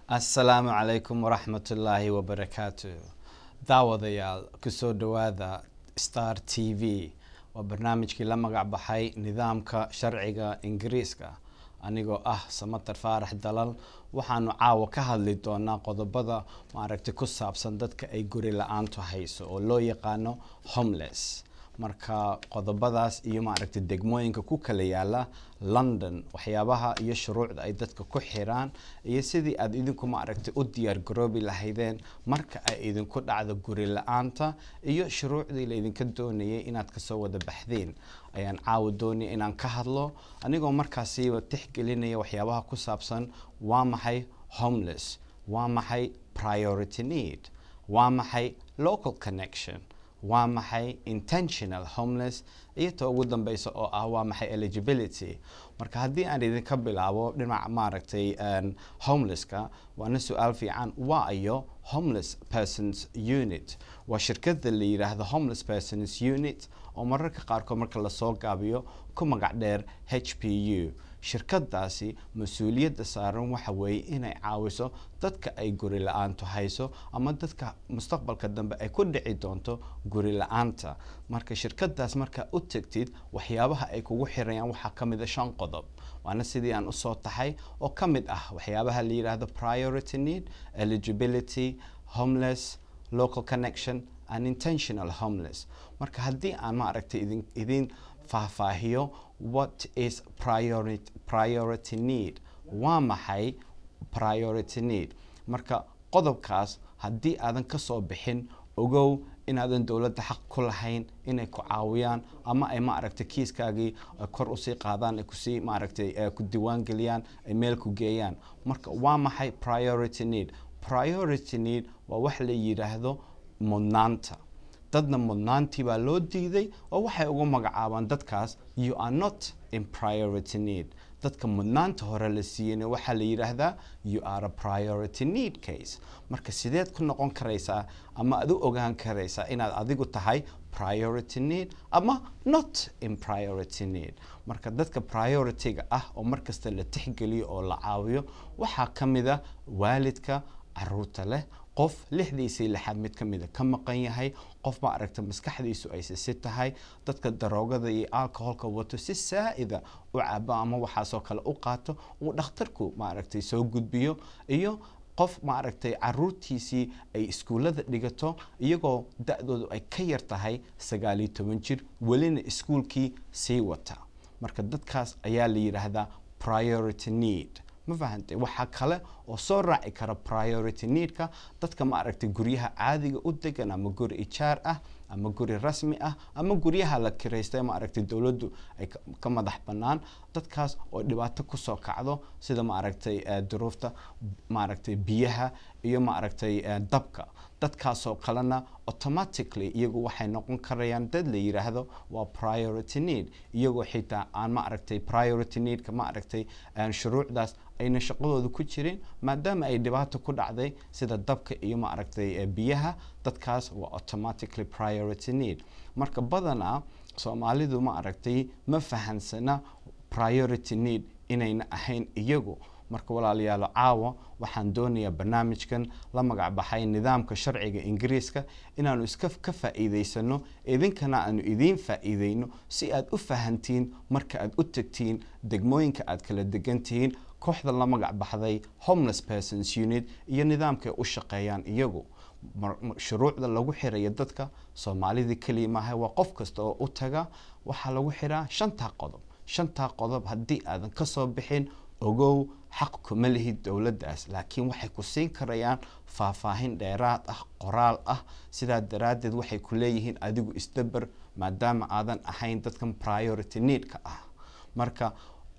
assalaamu calaykum waraxmatullaahi wabarakaatu daawadayaal kusoo dhowaada star t v waa barnaamijkii la magac baxay nidaamka sharciga ingiriiska anigoo ah samatar faarax dalal waxaanu caawa ka hadli doonaa qodobada maaragtay ku saabsan dadka ay guri la-aantu hayso oo loo yaqaano homeless marka qodobadaas iyo maaragtay degmooyinka ku kala yaala london waxyaabaha iyo shuruucda ay dadka ku xiraan iyo sidii aada idinku maaragtay u diyaar garoobi lahaydeen marka ay idinku dhacdo guri la-aanta iyo shuruucdii laydinka doonayay inaad kasoo wada baxdeen ayaan caawa doonaya inaan ka hadlo anigoo markaasiiba tixgelinaya waxyaabaha ku saabsan waa maxay homeless waa maxay priority need waa maxay local connection waa maxay intentional homeless iyo ta ugu dambeysa oo ah waa maxay eligibility marka haddii aan idinka bilaabo dhinaca maaragtay homelesska waana su-aal fiican waa iyo homeless persons unit waa shirkada la yidhaahdo homeless persons unit oo mararka qaarkood marka lasoo gaabiyo ku magac dheer h p u shirkadaasi mas-uuliyadda saaran waxa weeye inay caawiso dadka ay guri la-aantu hayso ama dadka mustaqbalka dambe ay ku dhici doonto guri la-aanta marka shirkadaas markaa u tegtid waxyaabaha ay kugu xirayaan waxaa ka mid a shan qodob waana sidii aan usoo taxay oo ka mid ah waxyaabaha la yidhaahdo priority need eligibility homeless local connection and intentional homeless marka haddii aan maaragtay idin idin faahfaahiyo what is priority, priority need waa maxay priority need marka qodobkaas haddii aadan kasoo bixin ogow inaadan dowladda xaq ku lahayn inay ku caawiyaan ama ay maaragtay kiiskaagii kor usii qaadaan ay kusii maaragtay ku diiwaan geliyaan ay meel ku geeyaan marka waa maxay priority need priority need waa wax la yidhaahdo mudnaanta dadna mudnaantii baa loo diiday oo waxay ugu magacaabaan dadkaas you are not in priority need dadka mudnaanta hore la siiyeyna waxaa la yidhaahdaa you are a priority need case marka sideed ku noqon karaysaa ama aad u ogaan karaysaa inaad adigu tahay priority need ama not in priority need marka dadka priority-ga ah oo markasta la tixgeliyo oo la caawiyo waxaa ka mid a waalidka caruurta leh qof lixdiisii lixaad mid ka mida ka maqan yahay qof ma aragta maskaxdiisu ay sisi tahay dadka daroogada iyo alcoholka wato si saa-ida u cabo ama waxaasoo kale u qaato uu dhakhtarku maaragtay soo gudbiyo iyo qof maaragtay caruurtiisii ay iskuullada dhigato iyagoo da-doodu ay ka yar tahay sagaal iyo toban jir welina iskuulkii sii wata marka dadkaas ayaa la yidhaahdaa priority need ma fahantay waxaa kale oo soo raaci kara priority needka dadka ma aragtay guryaha caadiga u degan ama guri ijaar ah ama guri rasmi ah ama guryaha la kiraystay ma aragtay dowladdu ay ka madax bannaan dadkaas oo dhibaato kusoo kacdo sida ma aragtay duruufta maaragtay biyaha iyo ma aragtay dabka dadkaasoo kalena automatically iyagu waxay noqon karayaan dad la yidhaahdo waa priority need iyagoo xitaa aan ma aragtay priority needka ma aragtay shuruucdaas ayna shaqadooda ku jirin maadaama ay dhibaato ku dhacday sida dabka iyo ma aragtay biyaha dadkaas waa automatically priority need marka badanaa soomaalidu ma aragtay ma fahansana priority need inayna ahayn iyagu marka walaalayaalo caawa waxaan doonayaa barnaamijkan la magac baxay nidaamka sharciga ingiriiska inaanu iska ka faa'iidaysano idinkana aanu idiin faa'iideyno si aad u fahantiin marka aad u tegtiin degmooyinka aad kala degantihiin kooxda la magac baxday homeless persons unit iyo nidaamkaay u shaqeeyaan iyagu shuruucda lagu xiraya dadka soomaalidii keliya maaha waa qof kasta oo u taga waxaa lagu xiraa shantaa qodob shantaa qodob haddii aadan kasoo bixin ogow xaq kuma lihid dowladdaas laakiin waxay ku siin karayaan faahfaahin dheeraad ah qoraal ah sidaa daraaddeed waxay ku leeyihiin adigu isdaber maadaama aadan ahayn dadkan priority needka ah marka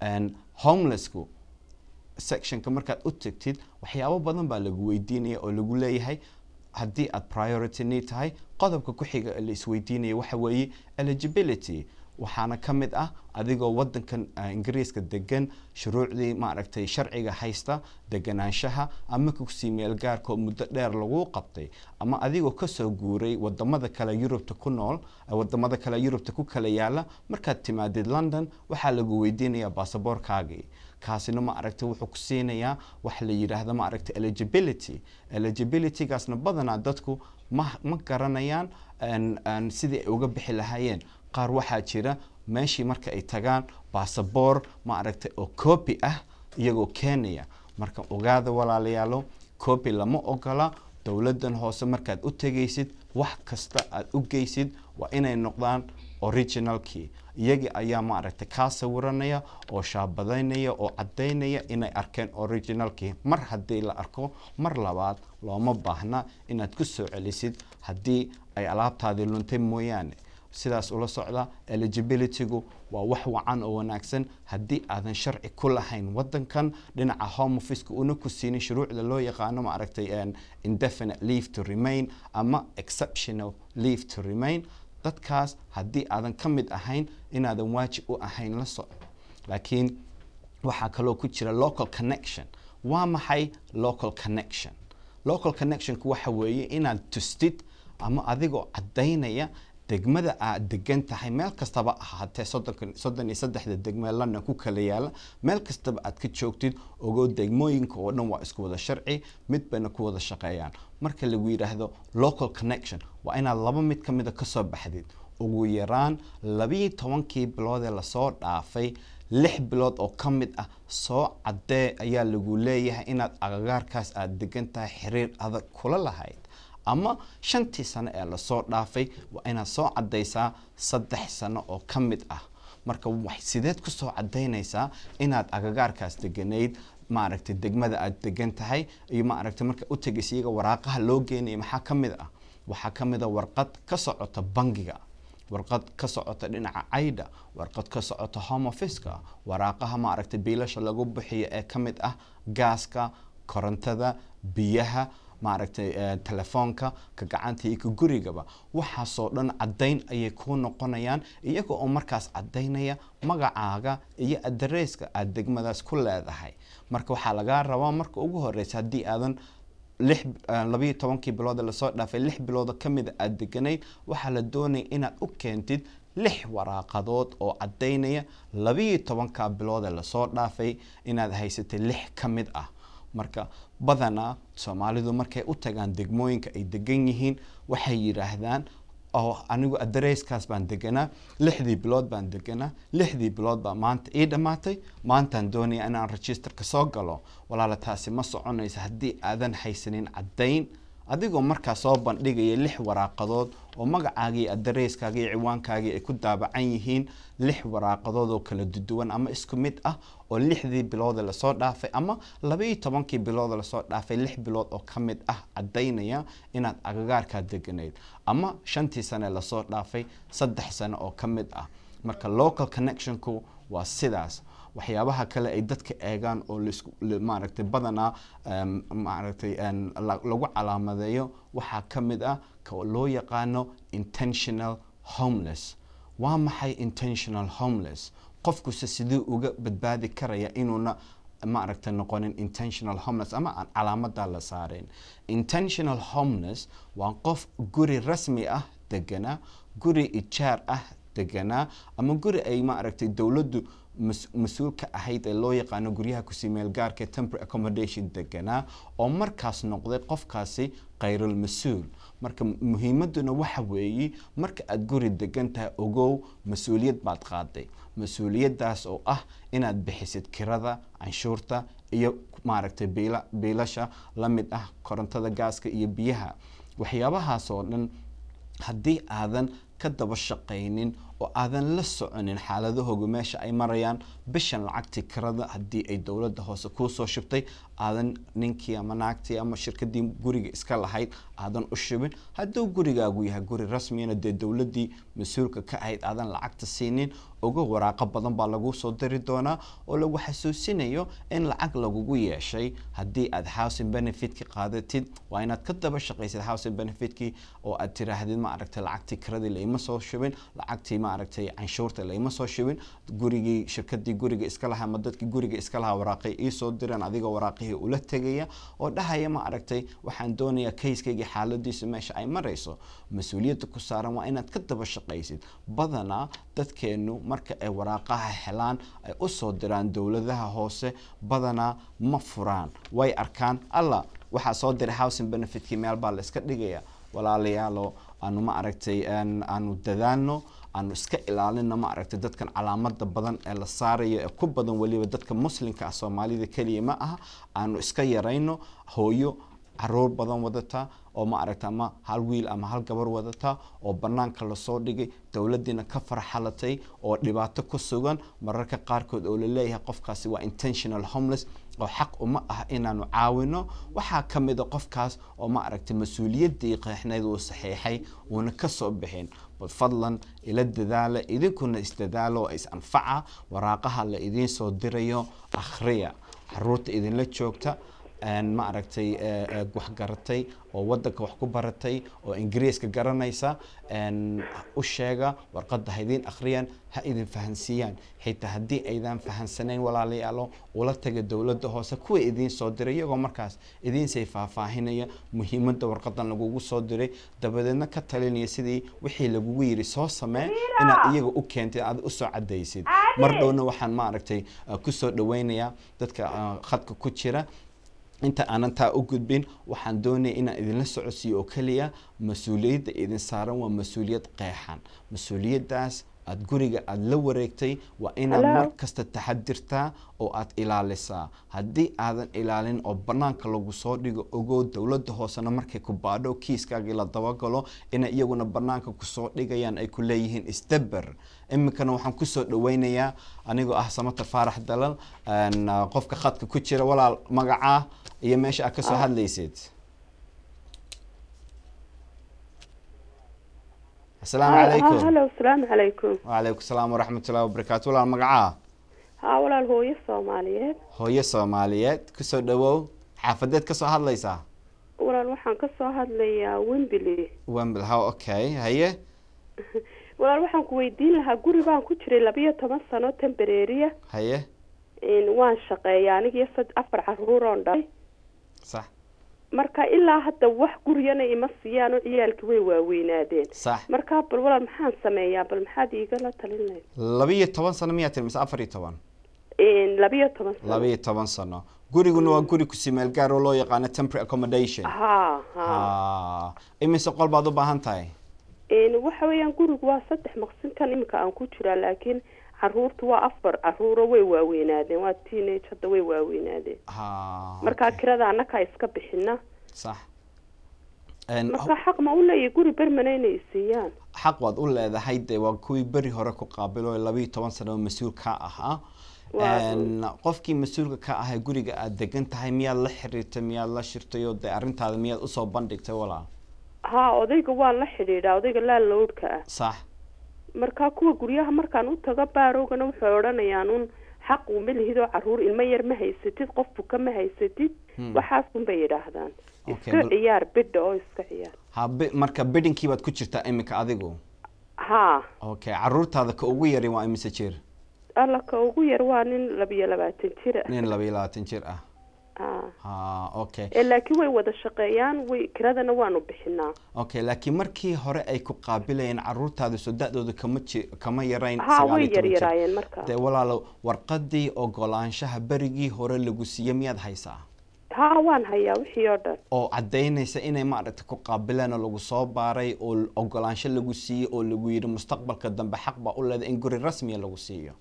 homelessku sectionka markaad u tegtid waxyaabo badan baa lagu weydiinaya oo lagu leeyahay haddii aad priority need tahay qodobka ku xiga la isweydiinaya waxa weeye eligibility waxaana ka mid ah adigoo wadankan ingiriiska degan shuruucdii maaragtay sharciga haysta deganaanshaha ama kusii meel gaarka oo muddo dheer lagu qabtay ama adigoo kasoo guuray wadamada kale yurubta ku nool wadamada kale yurubta ku kala yaala markaad timaadid london waxaa lagu weydiinayaa baasaboorkaagii kaasina ma aragtay wuxuu ku siinayaa wax la yidhaahdo ma aragtay eligibility eligibilitygaasna badanaa dadku ma ma garanayaan sidii ay uga bixi lahaayeen qaar waxaa jira meeshii marka ay tagaan basaboor ma aragtay oo copy ah iyagoo keenaya marka ogaada walaalayaalo copy lama ogola dowladdan hoose markaad u tegaysid wax kasta aad u geysid waa inay noqdaan originalkii iyagii ayaa ma aragtay kaa sawiranaya oo shaabadaynaya oo caddaynaya inay arkeen originalkii mar haddii la arko mar labaad looma baahna inaad ku soo celisid haddii ay alaabtaadii luntay mooyaane sidaas ula socda eligibilitygu waa wax wacan oo wanaagsan haddii aadan sharci ku lahayn wadankan dhinaca home officeka una ku siinin shuruucda loo yaqaano ma aragtay indefinite leave to remain ama exceptional leave to remain dadkaas haddii aadan ka mid ahayn inaadan waajib u ahayn la soco laakiin waxaa kaloo ku jira local connection waa maxay local connection local connectionku waxa weeye inaad tustid ama adigoo caddaynaya degmada aad degan tahay meel kastaba ahaatee soddon iyo saddexda degmee london ku kala yaala meel kastaba aad ka joogtid ogoo degmooyinka oo dhan waa isku wada sharci mid bayna ku wada shaqeeyaan marka lagu yidhaahdo local connection waa inaad laba mid ka mida kasoo baxdid ugu yaraan labiyo tobankii bilood ee lasoo dhaafay lix bilood oo ka mid ah soo caddee ayaa lagu leeyahay inaad agagaarkaas aad degan tahay xiriir adag kula lahayd ama shantii sano ee lasoo dhaafay waa inaad soo caddaysaa saddex sano oo ka mid ah marka sideed kusoo caddaynaysaa inaad agagaarkaas deganayd maaragtay degmada aad degan tahay iyo maaragtay marka u tegaysa iyaga waraaqaha loo geenaya maxaa ka mid ah waxaa ka mid a warqad ka socota bangiga warqad ka socota dhinaca cayda warqad ka socota home officeka waraaqaha maaragtay biilasha lagu bixiyo ee ka mid ah gaaska korontada biyaha maaragtay telefoonka ka gacanta iyo ka gurigaba waxaasoo dhan caddayn ayay kuu noqonayaan iyaga oo markaas caddaynaya magacaaga iyo adareyska aada degmadaas ku leedahay marka waxaa lagaa rabaa marka ugu horeysa haddii aadan lix labayo tobankii bilooda lasoo dhaafay lix bilooda ka mida aada deganayd waxaa la doonaya inaad u keentid lix waraaqadood oo caddaynaya labayo tobanka bilood ee lasoo dhaafay inaad haysatay lix ka mid ah marka badanaa soomaalidu markay u tagaan degmooyinka ay degan yihiin waxay yidhaahdaan oo anigu adareyskaas baan deganaa lixdii bilood baan deganaa lixdii bilood baa maanta ii dhammaatay maantaan doonaya inaan registerka soo galo walaala taasi ma soconaysa haddii aadan haysanin caddayn adigoo markaa soo bandhigaya lix waraaqadood oo magacaagii adareyskaagii ciwaankaagii ay ku daabacan yihiin lix waraaqadood oo kala duduwan ama isku mid ah oo lixdii bilooda lasoo dhaafay ama labaiyo tobankii bilooda lasoo dhaafay lix bilood oo ka mid ah caddaynaya inaad agagaarkaa deganayd ama shantii sane lasoo dhaafay saddex sano oo ka mid ah marka local connectionku waa sidaas waxyaabaha kale ay dadka eegaan oo maaragtay badanaa maaragtay lagu calaamadeeyo waxaa ka mid ah ka loo yaqaano intentional homeless waa maxay intentional homeless qofkuse siduu uga badbaadi karaya inuuna maaragtay noqonin intentional homeless ama aan calaamadaa la saareen intentional homeless waa qof guri rasmi ah deganaa guri ijaar ah deganaa ama guri ay maaragtay dowladdu mas-uul ka ahayd ee loo yaqaano guryaha kusimeel gaarka temporary accommodation deganaa oo markaas noqday qofkaasi khayrul mas-uul marka muhiimaduna waxa weeye marka aada guri degan tahay ogow mas-uuliyad baad qaaday mas-uuliyaddaas oo ah inaad bixisid kirada canshuurta iyo maaragtay biila biilasha la mid ah korontada gaaska iyo biyaha waxyaabahaas oo dhan haddii aadan ka daba shaqaynin oo aadan la soconin xaaladahooga meesha ay marayaan bishan lacagtii kirada haddii ay dowladda hoose kuu soo shubtay aadan ninkii ama naagtii ama shirkadii guriga iska lahayd aadan u shubin hadduu gurigaagu yahay guri rasmiyana dee dowladdii mas-uulka ka ahayd aadan lacagta siinin oga waraaqo badan baa laguu soo diri doonaa oo lagu xasuusinayo in lacag lagugu yeeshay haddii aad housing benefitka qaadatid waa inaad ka daba shaqaysid housing benefitkii oo aad tiraahdid ma aragtay lacagtii kiradii laima soo shubin lacagtii ma maaragtay canshuurta laima soo shibin gurigii shirkadii guriga iska lahaa ama dadkii guriga iska lahaa waraaqay iisoo direen adigoo waraaqihii ula tegaya oo dhahaya ma aragtay waxaan doonayaa kayskaygii xaaladiisa meesha ay marayso mas-uuliyadda ku saaran waa inaad ka daba shaqaysid badanaa dadkeenu marka ay waraaqaha helaan ay usoo diraan dowladaha hoose badanaa ma furaan way arkaan alla waxaa soo diray housing benefitkii meel baa la iska dhigaya walaalayaalo aanu ma aragtay aanu dadaalno aanu iska ilaalino ma aragtay dadkan calaamada badan ee la saarayo ee ku badan weliba dadka muslimka ah soomaalida keliya ma aha aanu iska yarayno hooyo caruur badan wadata oo ma aragta ama hal wiil ama hal gabar wadata oo banaanka lasoo dhigay dowladiina ka farxalatay oo dhibaato ku sugan mararka qaarkood oo laleeyahay qofkaasi waa intentional homeless oo xaq uma ah inaanu caawino waxaa ka mid a qofkaas oo ma aragtay mas-uuliyaddii qeexneyd uu saxiixay uuna kasoo bixin bal fadlan ila dadaala idinkuna isdadaalo oo is anfaca waraaqaha la idiin soo dirayo akhriya caruurta idinla joogta ma aragtay wax garatay oo wadanka wax ku baratay oo ingiriiska garanaysa u sheega warqadda ha idiin akhriyaan ha idin fahansiiyaan xitaa haddii aydan fahansanayn walaalayaalo ula taga dowladda hoose kuwa idiin soo diray iyagoo markaas idiinsay faahfaahinaya muhiimadda warqadan lagugu soo diray dabadeedna ka talinaya sidii wixii lagugu yiri soo samee inaad iyaga u keentid aad usoo cadaysid mar dhowna waxaan ma aragtay kusoo dhaweynayaa dadka khadka ku jira inta aanan taa u gudbin waxaan doonaya inaan idinla socodsiiyo oo keliya mas-uuliyadda idin saaran waa mas-uuliyad qeexan mas-uuliyaddaas aada guriga aada la wareegtay waa inaad mar kasta taxadirtaa oo aada ilaalisaa haddii aadan ilaalin oo banaanka lagu soo dhigo ogow dowladda hoosena markay ku baadho kiiskaagii la dabagalo inay iyaguna banaanka kusoo dhigayaan ay ku leeyihiin isdaber iminkana waxaan kusoo dhaweynayaa anigoo ah samata faarax dalal qofka khadka ku jira walaal magacaa iyo meesha aad kasoo hadlaysid asalaamu calaykum halo asalaamu calaykum wacalaykum salaam waraxmat ullahi wabarakaatu walaal magacaa haa walaal hooyo soomaaliyeed hooyo soomaaliyeed kusoo dhawow xaafadeed kasoo hadlaysaa walaal waxaan kasoo hadlayaa wembily wembl how okay haye walaal waxaan ku weydiin lahaa guri baan ku jiray labiyo toban sano tembereeriya haye waan shaqeeya anigiyo sad afar caruur oon dhalay sax marka ilaa hadda wax guryana ima siiyaan oo ciyaalkii way waaweynaadeen sax marka bal walaal maxaan sameeyaa bal maxaad iigala talinaysa labiyo toban sano miyaa tiri mise afar iyo toban labiyo toban sano labiyo toban sano guriguna waa guri kusi meel gaar oo loo yaqaano temporary accommodation ha ha ha imise qol baad u baahan tahay waxa weeyaan gurigu waa saddex maqsinkan iminka aan ku jiraa laakiin caruurtu waa afar caruuro way waaweynaadeen waa teenage hadda way waaweynaadeen ha markaa kirada annakaa iska bixina sax marka xaq ma u leeyahy guri bermana inay siiyaan xaq waad u leedahay dee waa kuwii beri hore ku qaabilo labiyo toban sano oo mas-uul ka ahaa qofkii mas-uulka ka ahay guriga aada degan tahay miyaad la xiriirtay miyaad la shirtay oo dee arrintaada miyaad usoo bandhigtay walaal ha odayga waan la xidhiidhaa odayga laalowdhka ah sax marka kuwa guryaha markaan u tago baarowgana waxay odhanayaan un xaq uma lihidoo caruur ilmo yar ma haysatid qof buka ma haysatid waxaas unbay yidhaahdaan iska ciyaar bidha oo iska ciyaar ha marka bidinkii baad ku jirtaa iminka adigu ha okay caruurtaada ka ugu yari waa imise jir alla ka ugu yar waa nin labiyo labaatan jir ah nin labiyo labaatan jir ah ha ha okay laakiin way wada shaqeeyaan way kiradana waanu bixinaa okay laakiin markii hore ay ku qaabilayeen caruurtaada soo da-dooda kama ji kama yarayn ha way yaryaraayeen markaa dee walaalo warqadii ogolaanshaha berigii hore lagu siiye miyaad haysaa ha waan hayaa wixii oo dhan oo caddaynaysa inay maaragtay ku qaabileen oo lagu soo baaray oo ogolaansho lagu siiyey oo lagu yidhi mustaqbalka dambe xaq baa u leedahay in guri rasmiya lagu siiyo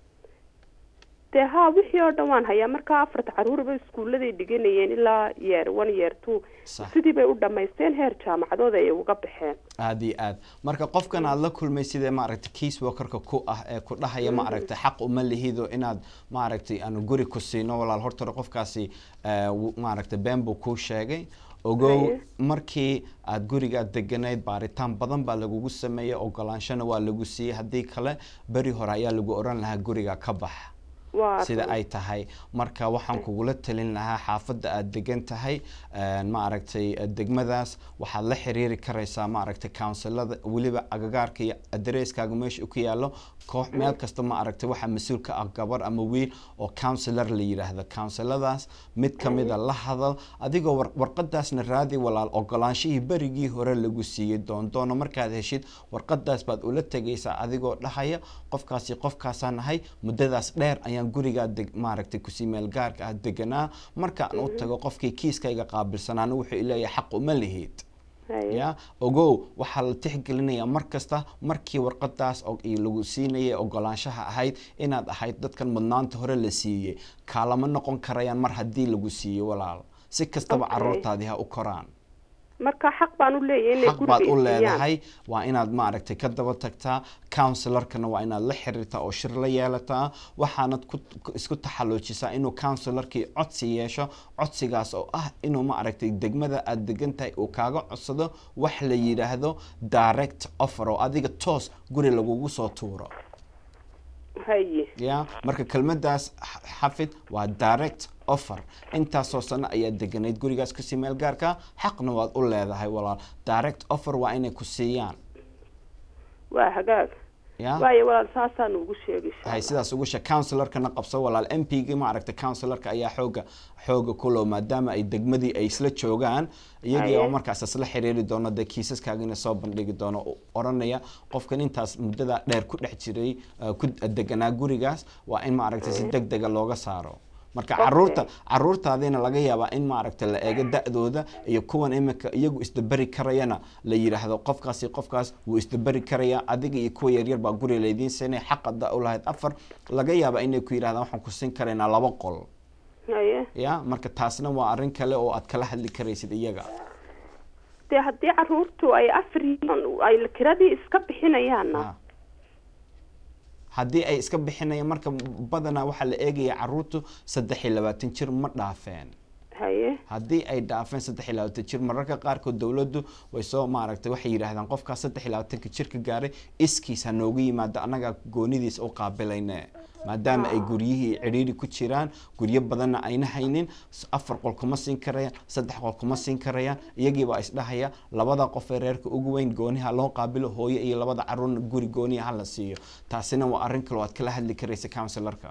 dee ha wixii oo dhan waan hayaa markaa afarta caruurba iskuulladay dhiganayeen ilaa yeer one yeer two sidii bay u dhamaysteen heer jaamacadooda ay uga baxeen aada iyo aad marka qofkan aada la kulmay sidee maaragtay kiis workerka ku ah ee ku dhahaya maaragtay xaq uma lihido inaad maaragtay aanu guri ku siino walaal horta hore qofkaasi maaragtay been buu kuu sheegay ogow markii aada gurigaad deganayd baaritaan badan baa lagugu sameeyey ogolaanshona waa lagu siiyey haddii kale beri hore ayaa lagu oran lahaa guriga ka bax Waa sida run. ay tahay marka waxaan kugula talin lahaa xaafadda aad degan tahay een, ma aragtay eh, degmadaas waxaad la xiriiri karaysaa ma aragtay counsilada weliba agagaarka iyo adareskaaga meesha uu ku yaalo koox meel kasta ma aragtay waxaa mas-uul ka ah gabar ama wiil oo counsilor la yidhaahdo counsiladaas mid ka mida la hadal adigoo war- warqadaasna raadi walaal ogolaanshihii berigii hore lagu siiyey doondoono markaad heshid warqadaas baad ula tegaysaa adigoo dhahaya qofkaasi qofkaasaan nahay muddadaas dheer ayaan gurigaa deg maaragtay kusii meel gaarka ah deganaa markaan u tago qofkii kiiskayga qaabilsanaana wuxuu ileeyahay xaq uma lihid haye ya ogow waxaa la tixgelinayaa mar kasta markii warqadaas og- iyo lagu siinayay ogolaanshaha ahayd inaad ahayd dadkan mudnaanta hore la siiyey kaalama noqon karayaan mar haddii lagu siiyo walaal si kastaba Okay. caruurtaadii ha u koraan marka xaq baan u leeyahay inay xaq baad guriga u isiiyaan. leedahay waa inaad maaragtay ka daba tagtaa counsilarkana waa inaad la xiriirtaa oo shir la yeelataa waxaanad ku ku- isku taxalluujisaa inuu counsilarkii codsi yeesho codsigaas oo ah inuu maaragtay degmada aad degan tahay uu kaaga codsado wax la yidhaahdo direct offer oo adiga toos guri lagugu soo tuuro haye ya marka kelmadaas x- xafid waa direct offer intaasoo sano ayaad deganayd gurigaas kusii meel gaarka xaqna waad u leedahay walaal direct offer waa inay ku siiyaan waa hagaag ya waayo walaal saasaan ugu sheegay insha hay Allah. sidaas ugu sheeg counsilarkana qabso walaal m p gi maaragtay counsilarka ayaa xooga xooga kulow maadaama ay degmadii ay isla joogaan iyagii oo Haye. markaas isla xiriiri doono dee kiisaskaagina soo bandhigi doono oo oranaya qofkan intaas muddada dheer ku dhex jiray uh, ku deganaa gurigaas waa in maaragtay si deg dega looga saaro marka Okay. caruurta caruurtaadiina laga yaabaa in maaragta la eego da-dooda iyo kuwan imika iyagu isdaberi karayana la yidhaahdo qofkaasi qofkaas wuu isdaberi karaya adiga iyo kuwa yaryar baa guri laydiin siinay xaqada u lahayd afar laga yaabaa inay ku yidhahdaan waxaan ku siin karaynaa laba qol haye ya marka taasna waa arrin kale oo aad kala hadli karaysid iyaga dee haddii caruurtu ay afar yihiin ay kiradii iska bixinayaanna Ah. haddii ay iska bixinayaan marka badanaa waxaa la eegaya caruurtu saddex iyo labaatan jir ma dhaafeen haye haddii ay dhaafeen saddex iyo labaatan jir mararka qaarkood dowladdu way soo maaragtay waxay yidhaahdaan qofkaas saddex iyo labaatanka jirka gaaray iskiis ha noogu yimaado annagaa goonidiis u qaabilayne maadaama ay guryihii cidhiiri ku jiraan guryo badanna ayna haynin s- afar qol kuma siin karayaan saddex qol kuma siin karayaan iyagiibaa isdhahaya labada qof ee reerka ugu weyn gooniha loo qaabilo hooyo iyo labada caruurna guri gooniha ha la siiyo taasina waa arrin kale oo aad kala hadli karaysa counsilarka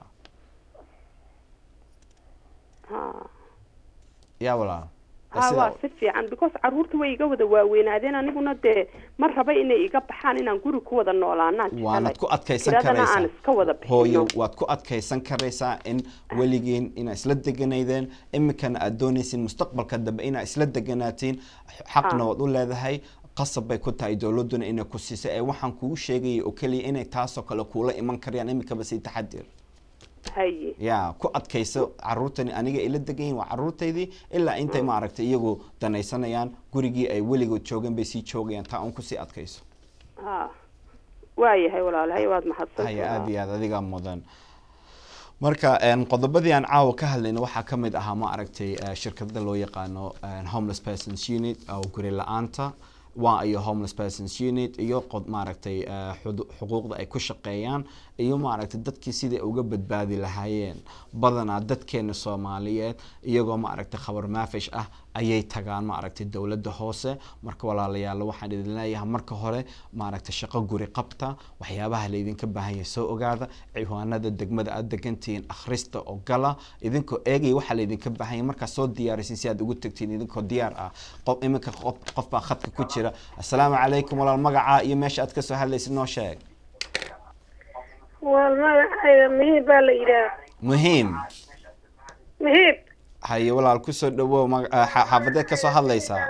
ha yaa walaal ha waa si fiican because caruurta way iga wada waaweynaadeen aniguna dee ma raba inay iga baxaan inaan guri ku wada noolaanaan waanad ku adkaysan kiradana aan karaysaa iska wada hooyo bixino waad ku adkaysan karaysaa in weligiin inaa isla deganaydeen iminkana aad doonaysin mustaqbalka dambe inaa isla deganaatiin xaqna Ah. waad u leedahay qasab bay ku tahay dowladuna inay ku siisay ee waxaan kugu sheegaya oo keliya inay taasoo kale kuula iman karayaan iminkaba sii taxadir haye ya ku adkayso caruurtani aniga ila degan yihin waa caruurtaydii ilaa intay maaragtay iyagu danaysanayaan gurigii ay weligood joogeen bay sii joogayaan taa un kusii adkayso ha waayahay walaalahay waad mahadsan haya aada iyo aad adigaa mudan marka een, qodobadii aan caawa ka hadlayna waxaa ka mid ahaa ma aragtay eh, shirkadda loo yaqaano een, homeless persons unit oo guri la-aanta waa iyo homeless persons unit iyo qod maaragtay eh, xudu- xuquuqda ay ku shaqeeyaan iyo maaragtay dadkii sidai uga badbaadi lahaayeen badanaa dadkeena soomaaliyeed iyagoo maaragtay khabar maafish ah ayay tagaan maaragtay dowladda hoose marka walaalayaal waxaan idin leeyahay marka hore maaragtay shaqo guri qabta waxyaabaha laydinka baahan yahay soo ogaada ciwaanada degmada aad degantihiin akhrista oo gala idinkoo eegaya waxaa laydinka baahan yahay markaad soo diyaarisin si aad ugu tagtiin idinkoo diyaar ah qof iminka qof qof baa khadka ku jira assalaamu calaykum walaal magacaa iyo meesha aad kasoo hadlaysid noo sheeg waa magacayda mihiib baa la yidhaah muhiim mihiib haye walaal kusoo dhawow maga- ah, xa- xaafadeed kasoo hadlaysaa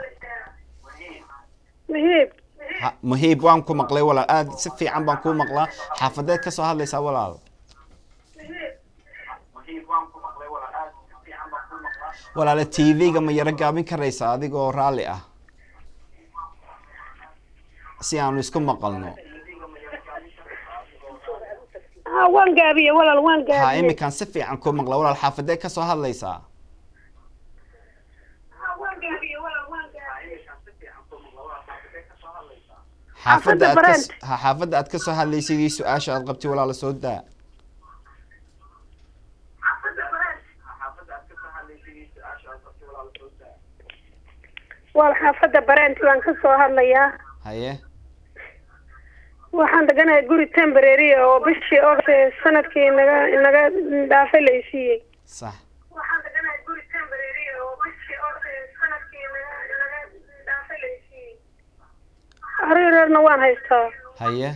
mihiib Ha- muhiib waan ku maqlay walaal aad si fiican baan kuu maqlaa xaafadeed kasoo hadlaysaa walaal walaale t v-ga ma yaro gaabin karaysaa adigoo raalli ah si aanu isku maqalno ha waan gaabiye walaal waan ha gaabiye iminkaan si fiican kuu maqla walaal xaafadeed kasoo hadlaysaa xaafadda aad ka Brent. ha xaafadda aad kasoo hadlaysid iyo su-aasha aad qabtay walaala soo daa waa xaafadda bareenti baan ka soo hadlayaa haye waxaan deganahay guri temporary oo bishii ogse sanadkii naga naga dhaafay la isiiyey sax waxaan deganahay guri temporary oo bishii ogse sanadkii naga naga dhaafay la isiiyey arireerna waan haystaa haye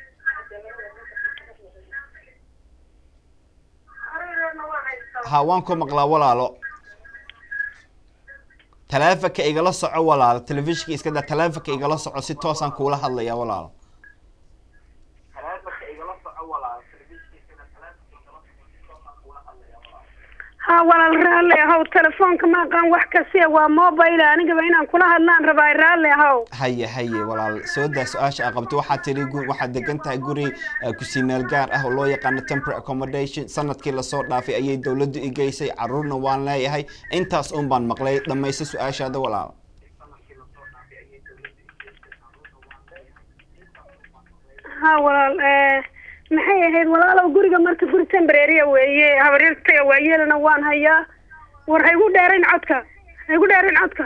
arireerna waan haystaa ha waan ku maqlaa walaalo taleefanka igala soco walaalo telefishinka iska daa taleefanka igala soco si toosaan kuula hadlaya walaalo ha walaal raalli ahow telefoonka ma aqaan wax kasiya waa mobile anigaba inaan kula hadlaan rabaa raalli ahow haye haye walaal soo daa su-aasha aa qabto waxaad tiri gu- waxaad degan tahay guri eh, kusii meel gaar ah oo loo yaqaano temporary accommodation sanadkii lasoo dhaafay ayay dowladdu i geysay caruurna waan leeyahay intaas un baan maqlay dhamayso su-aashaada walaal ha walaal eh, maxay ahayd walaalow guriga marka guri temporarya weeye habaryartaya waayeelana waan hayaa war ha igu dheerayn codka ha igu dheerayn codka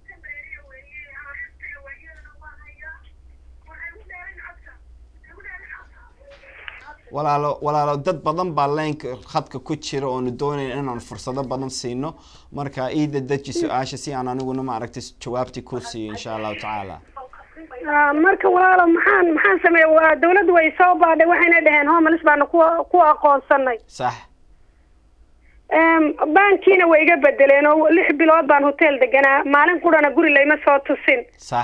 walaalo walaalo dad badan baa leenka khadka ku jira oonu doonayn inaan fursado badan siino marka iida deji su-aasha si aan aniguna maaragtay jawaabtii ku siiyo insha allahu tacaala Ah, marka walaalo maxaan maxaan sameeya waa dawladdu way soo baadhay waxayna dhaheen homeless baanu ku ku aqoonsanay sax Em, baankiina way iga bedeleen oo lix bilood baan hotel deganaa maalin qurana guri layma soo tusin sax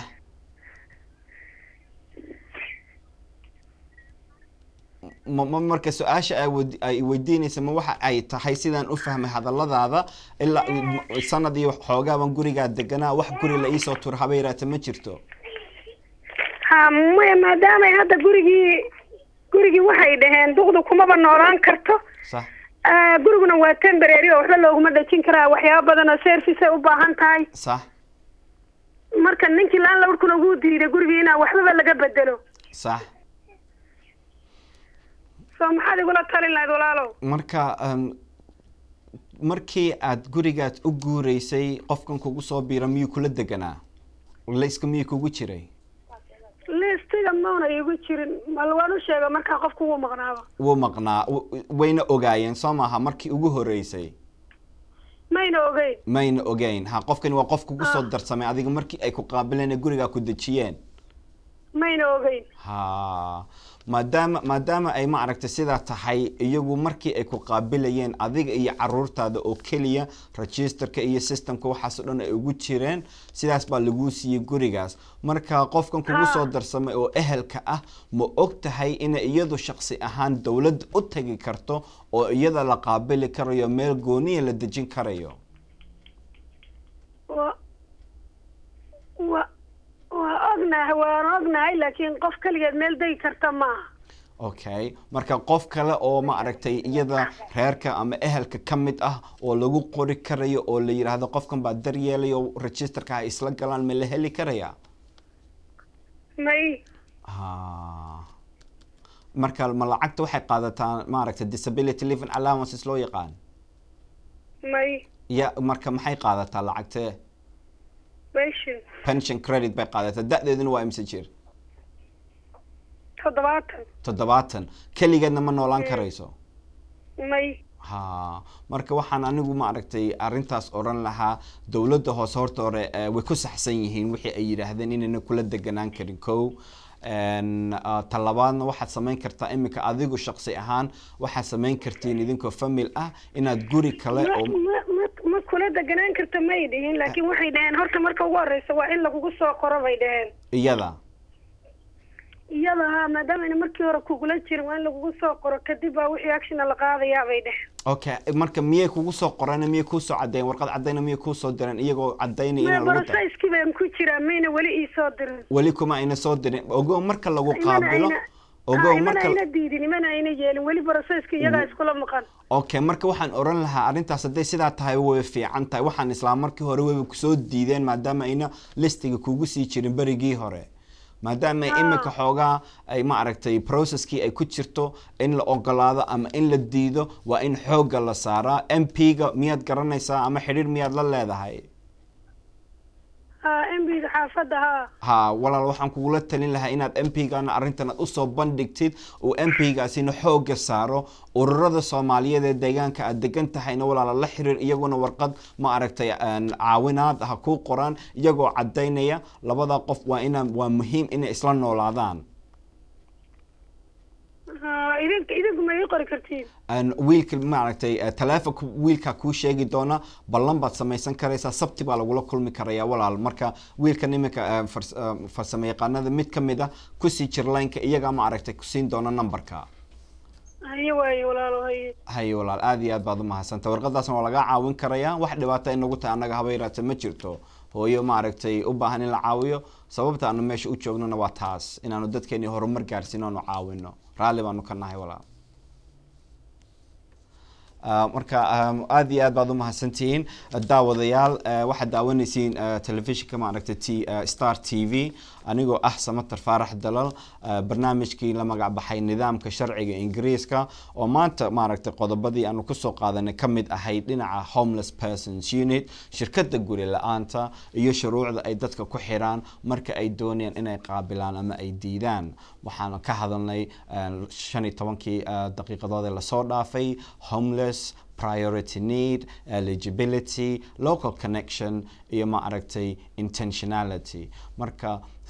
ma ma marka su-aasha ay wed- ay weydiinaysa ma waxa ay tahay sidaan u fahmay hadalladaada ilaa m- sanad iyo xoogaaban gurigaa deganaa wax guri la iisoo tur haba yaraata ma jirto ha maya maadaamay hadda gurigii gurigii waxay dhaheen duqdu kumaba noolaan karto sax Ah, guriguna waa temporary oo waxba looguma dhejin karaa waxyaaba badan oo service ay u baahan tahay sax marka ninkii laan lawrkuna ugu diiday gurigii inaa waxbaba laga bedelo sax soo maxaad igula talin lahayd walaalow marka um, markii aad gurigaad u guureysay qofkan kugu soo biira miyuu kula deganaa layska miyuu kugu jiray listiga mauna iigu jirin mal waan u sheega markaa qofku wuu maqnaaba wuu maqnaa w- wayna ogaayeen soo maaha markii ugu horeysay mayna ogeyn mayna ogeyn ha qofkani waa qof kugu soo darsamay adiga markii ay ku qaabileen ee gurigaa ku dejiyeen mayna ogeyn ha maadaama maadaama ay ma aragtay sidaa tahay iyagu markii ay ku qaabilayeen adiga iyo caruurtaada oo keliya registerka iyo systemka waxaas oo dhan ay ugu jireen sidaas baa laguu siiyey gurigaas marka qofkan kugu soo darsamay oo ehelka ah ma og tahay inay iyadu shaqsi ahaan dowladda u tagi karto oo iyada la qaabili karayo meel gooniya la dejin karayo wa wa waa ognahay waan ognahay laakiin qof keligeed meel degi karta maaha okay marka qof kale oo ma aragtay iyada reerka ama ehelka ka mid ah oo lagu qori karayo oo la yidhaahdo qofkan baa daryeelayo registerka ay isla galaan ma la heli karaya may ha marka ma lacagta waxay qaadataa maaragtay disability living allowances loo yaqaan may ya marka maxay qaadataa lacagtee meshin pension credit bay qaadataa da-deeduna waa imse jir toddobaatan toddobaatan keligeedna ma noolaan karayso may ha marka waxaan anigu ma aragtay arrintaas odhan lahaa dowladda hoose horta hore eh, way ku saxsan yihiin wixii ay yidhaahdeen inayna kula deganaan karin kow En, ah, talabaadna waxaad samayn kartaa iminka adigu shaqsi ahaan waxaad samayn kartiin idinkoo famil ah inaad guri kale ma oo ma ma ma kula deganaan karta may dhihin laakiin waxay dhaheen horta marka ugu horeysa waa in lagugu soo qoro bay dhaheen iyada iyada ha maadaamana markii hore kugula jirin waa in lagugu soo qoro kadib baa wixii actiona la qaadayaa bay dhaheen okay marka miyay kugu soo qoreen miyay kuusoo caddeyn warqad caddayna miyay kuusoo direen iyagoo caddaynaya ma inaan lagu da borosayskii baan ku jiraa mayna weli ii soo dirin weli kuma ayna soo dirin ogow marka lagu imana qaabilo ayna ogow ha, imana marka ayna diidin imana ayna yeelin weli borosayska iyagaa iskula maqan okay marka waxaan oran lahaa arrintaas hadday sidaa tahay way fiican tahay waxaan islaa markii hore wayba kusoo diideen maadaama ayna listiga kugu sii jirin berigii hore maadaama iminka xoogaa ay ma aragtay processkii ay ku jirto in la ogolaado ama in la diido waa in xoogga la saaraa m p ga miyaad garanaysaa ama xidhiir miyaad la leedahay m b xaafadda ha ha walaal waxaan kugula talin lahaa inaad m p gana arrintan aad usoo bandhigtid uu m p gaasina xooga saaro ururada soomaaliyeed ee deegaanka aad degan tahayna walaala la xiriir iyaguna warqad ma aragtay caawinaad ha kuu qoraan iyagoo cadaynaya labada qof waa ina waa muhiim inay isla noolaadaan idink idinku ma ii qori kartiin wiilka maaragtay taleefonka wiilkaa kuu sheegi doona ballan baad samaysan karaysaa sabti baa lagula kulmi karaya walaal marka wiilkan iminka farsamo yaqaanada mid ka mid a kusii jir laynka iyagaa ma aragtay kusiin doona numberka haye waaye walaalo haye haye walaal aada iyo aad baad umahadsanta warqadaasna waa lagaa caawin karayaa wax dhibaata inagu tahay annaga haba yaraata ma jirto hooyo maaragtay u baahan in la caawiyo sababta aanu meesha u joognona waa taas inaanu dadkeeni horumar gaarsiino aanu caawino raalli baanu ka nahay walaal marka aada iyo aad baad umahadsantihiin daawadayaal waxaad daawanaysiin telefishinka maaragtay t star t v anigoo ah samater faarax dalal barnaamijkii la magac baxay nidaamka sharciga ingiriiska oo maanta maaragtay qodobadii aanu kusoo qaadanay ka mid ahayd dhinaca homeless persons unit shirkada guri la-aanta iyo shuruucda ay dadka ku xiraan marka ay doonayaan inay qaabilaan ama ay diidaan waxaan ka hadalnay shan iyo tobankii daqiiqadood ee lasoo dhaafay homeless priority need eligibility local connection iyo ma aragtay intentionality marka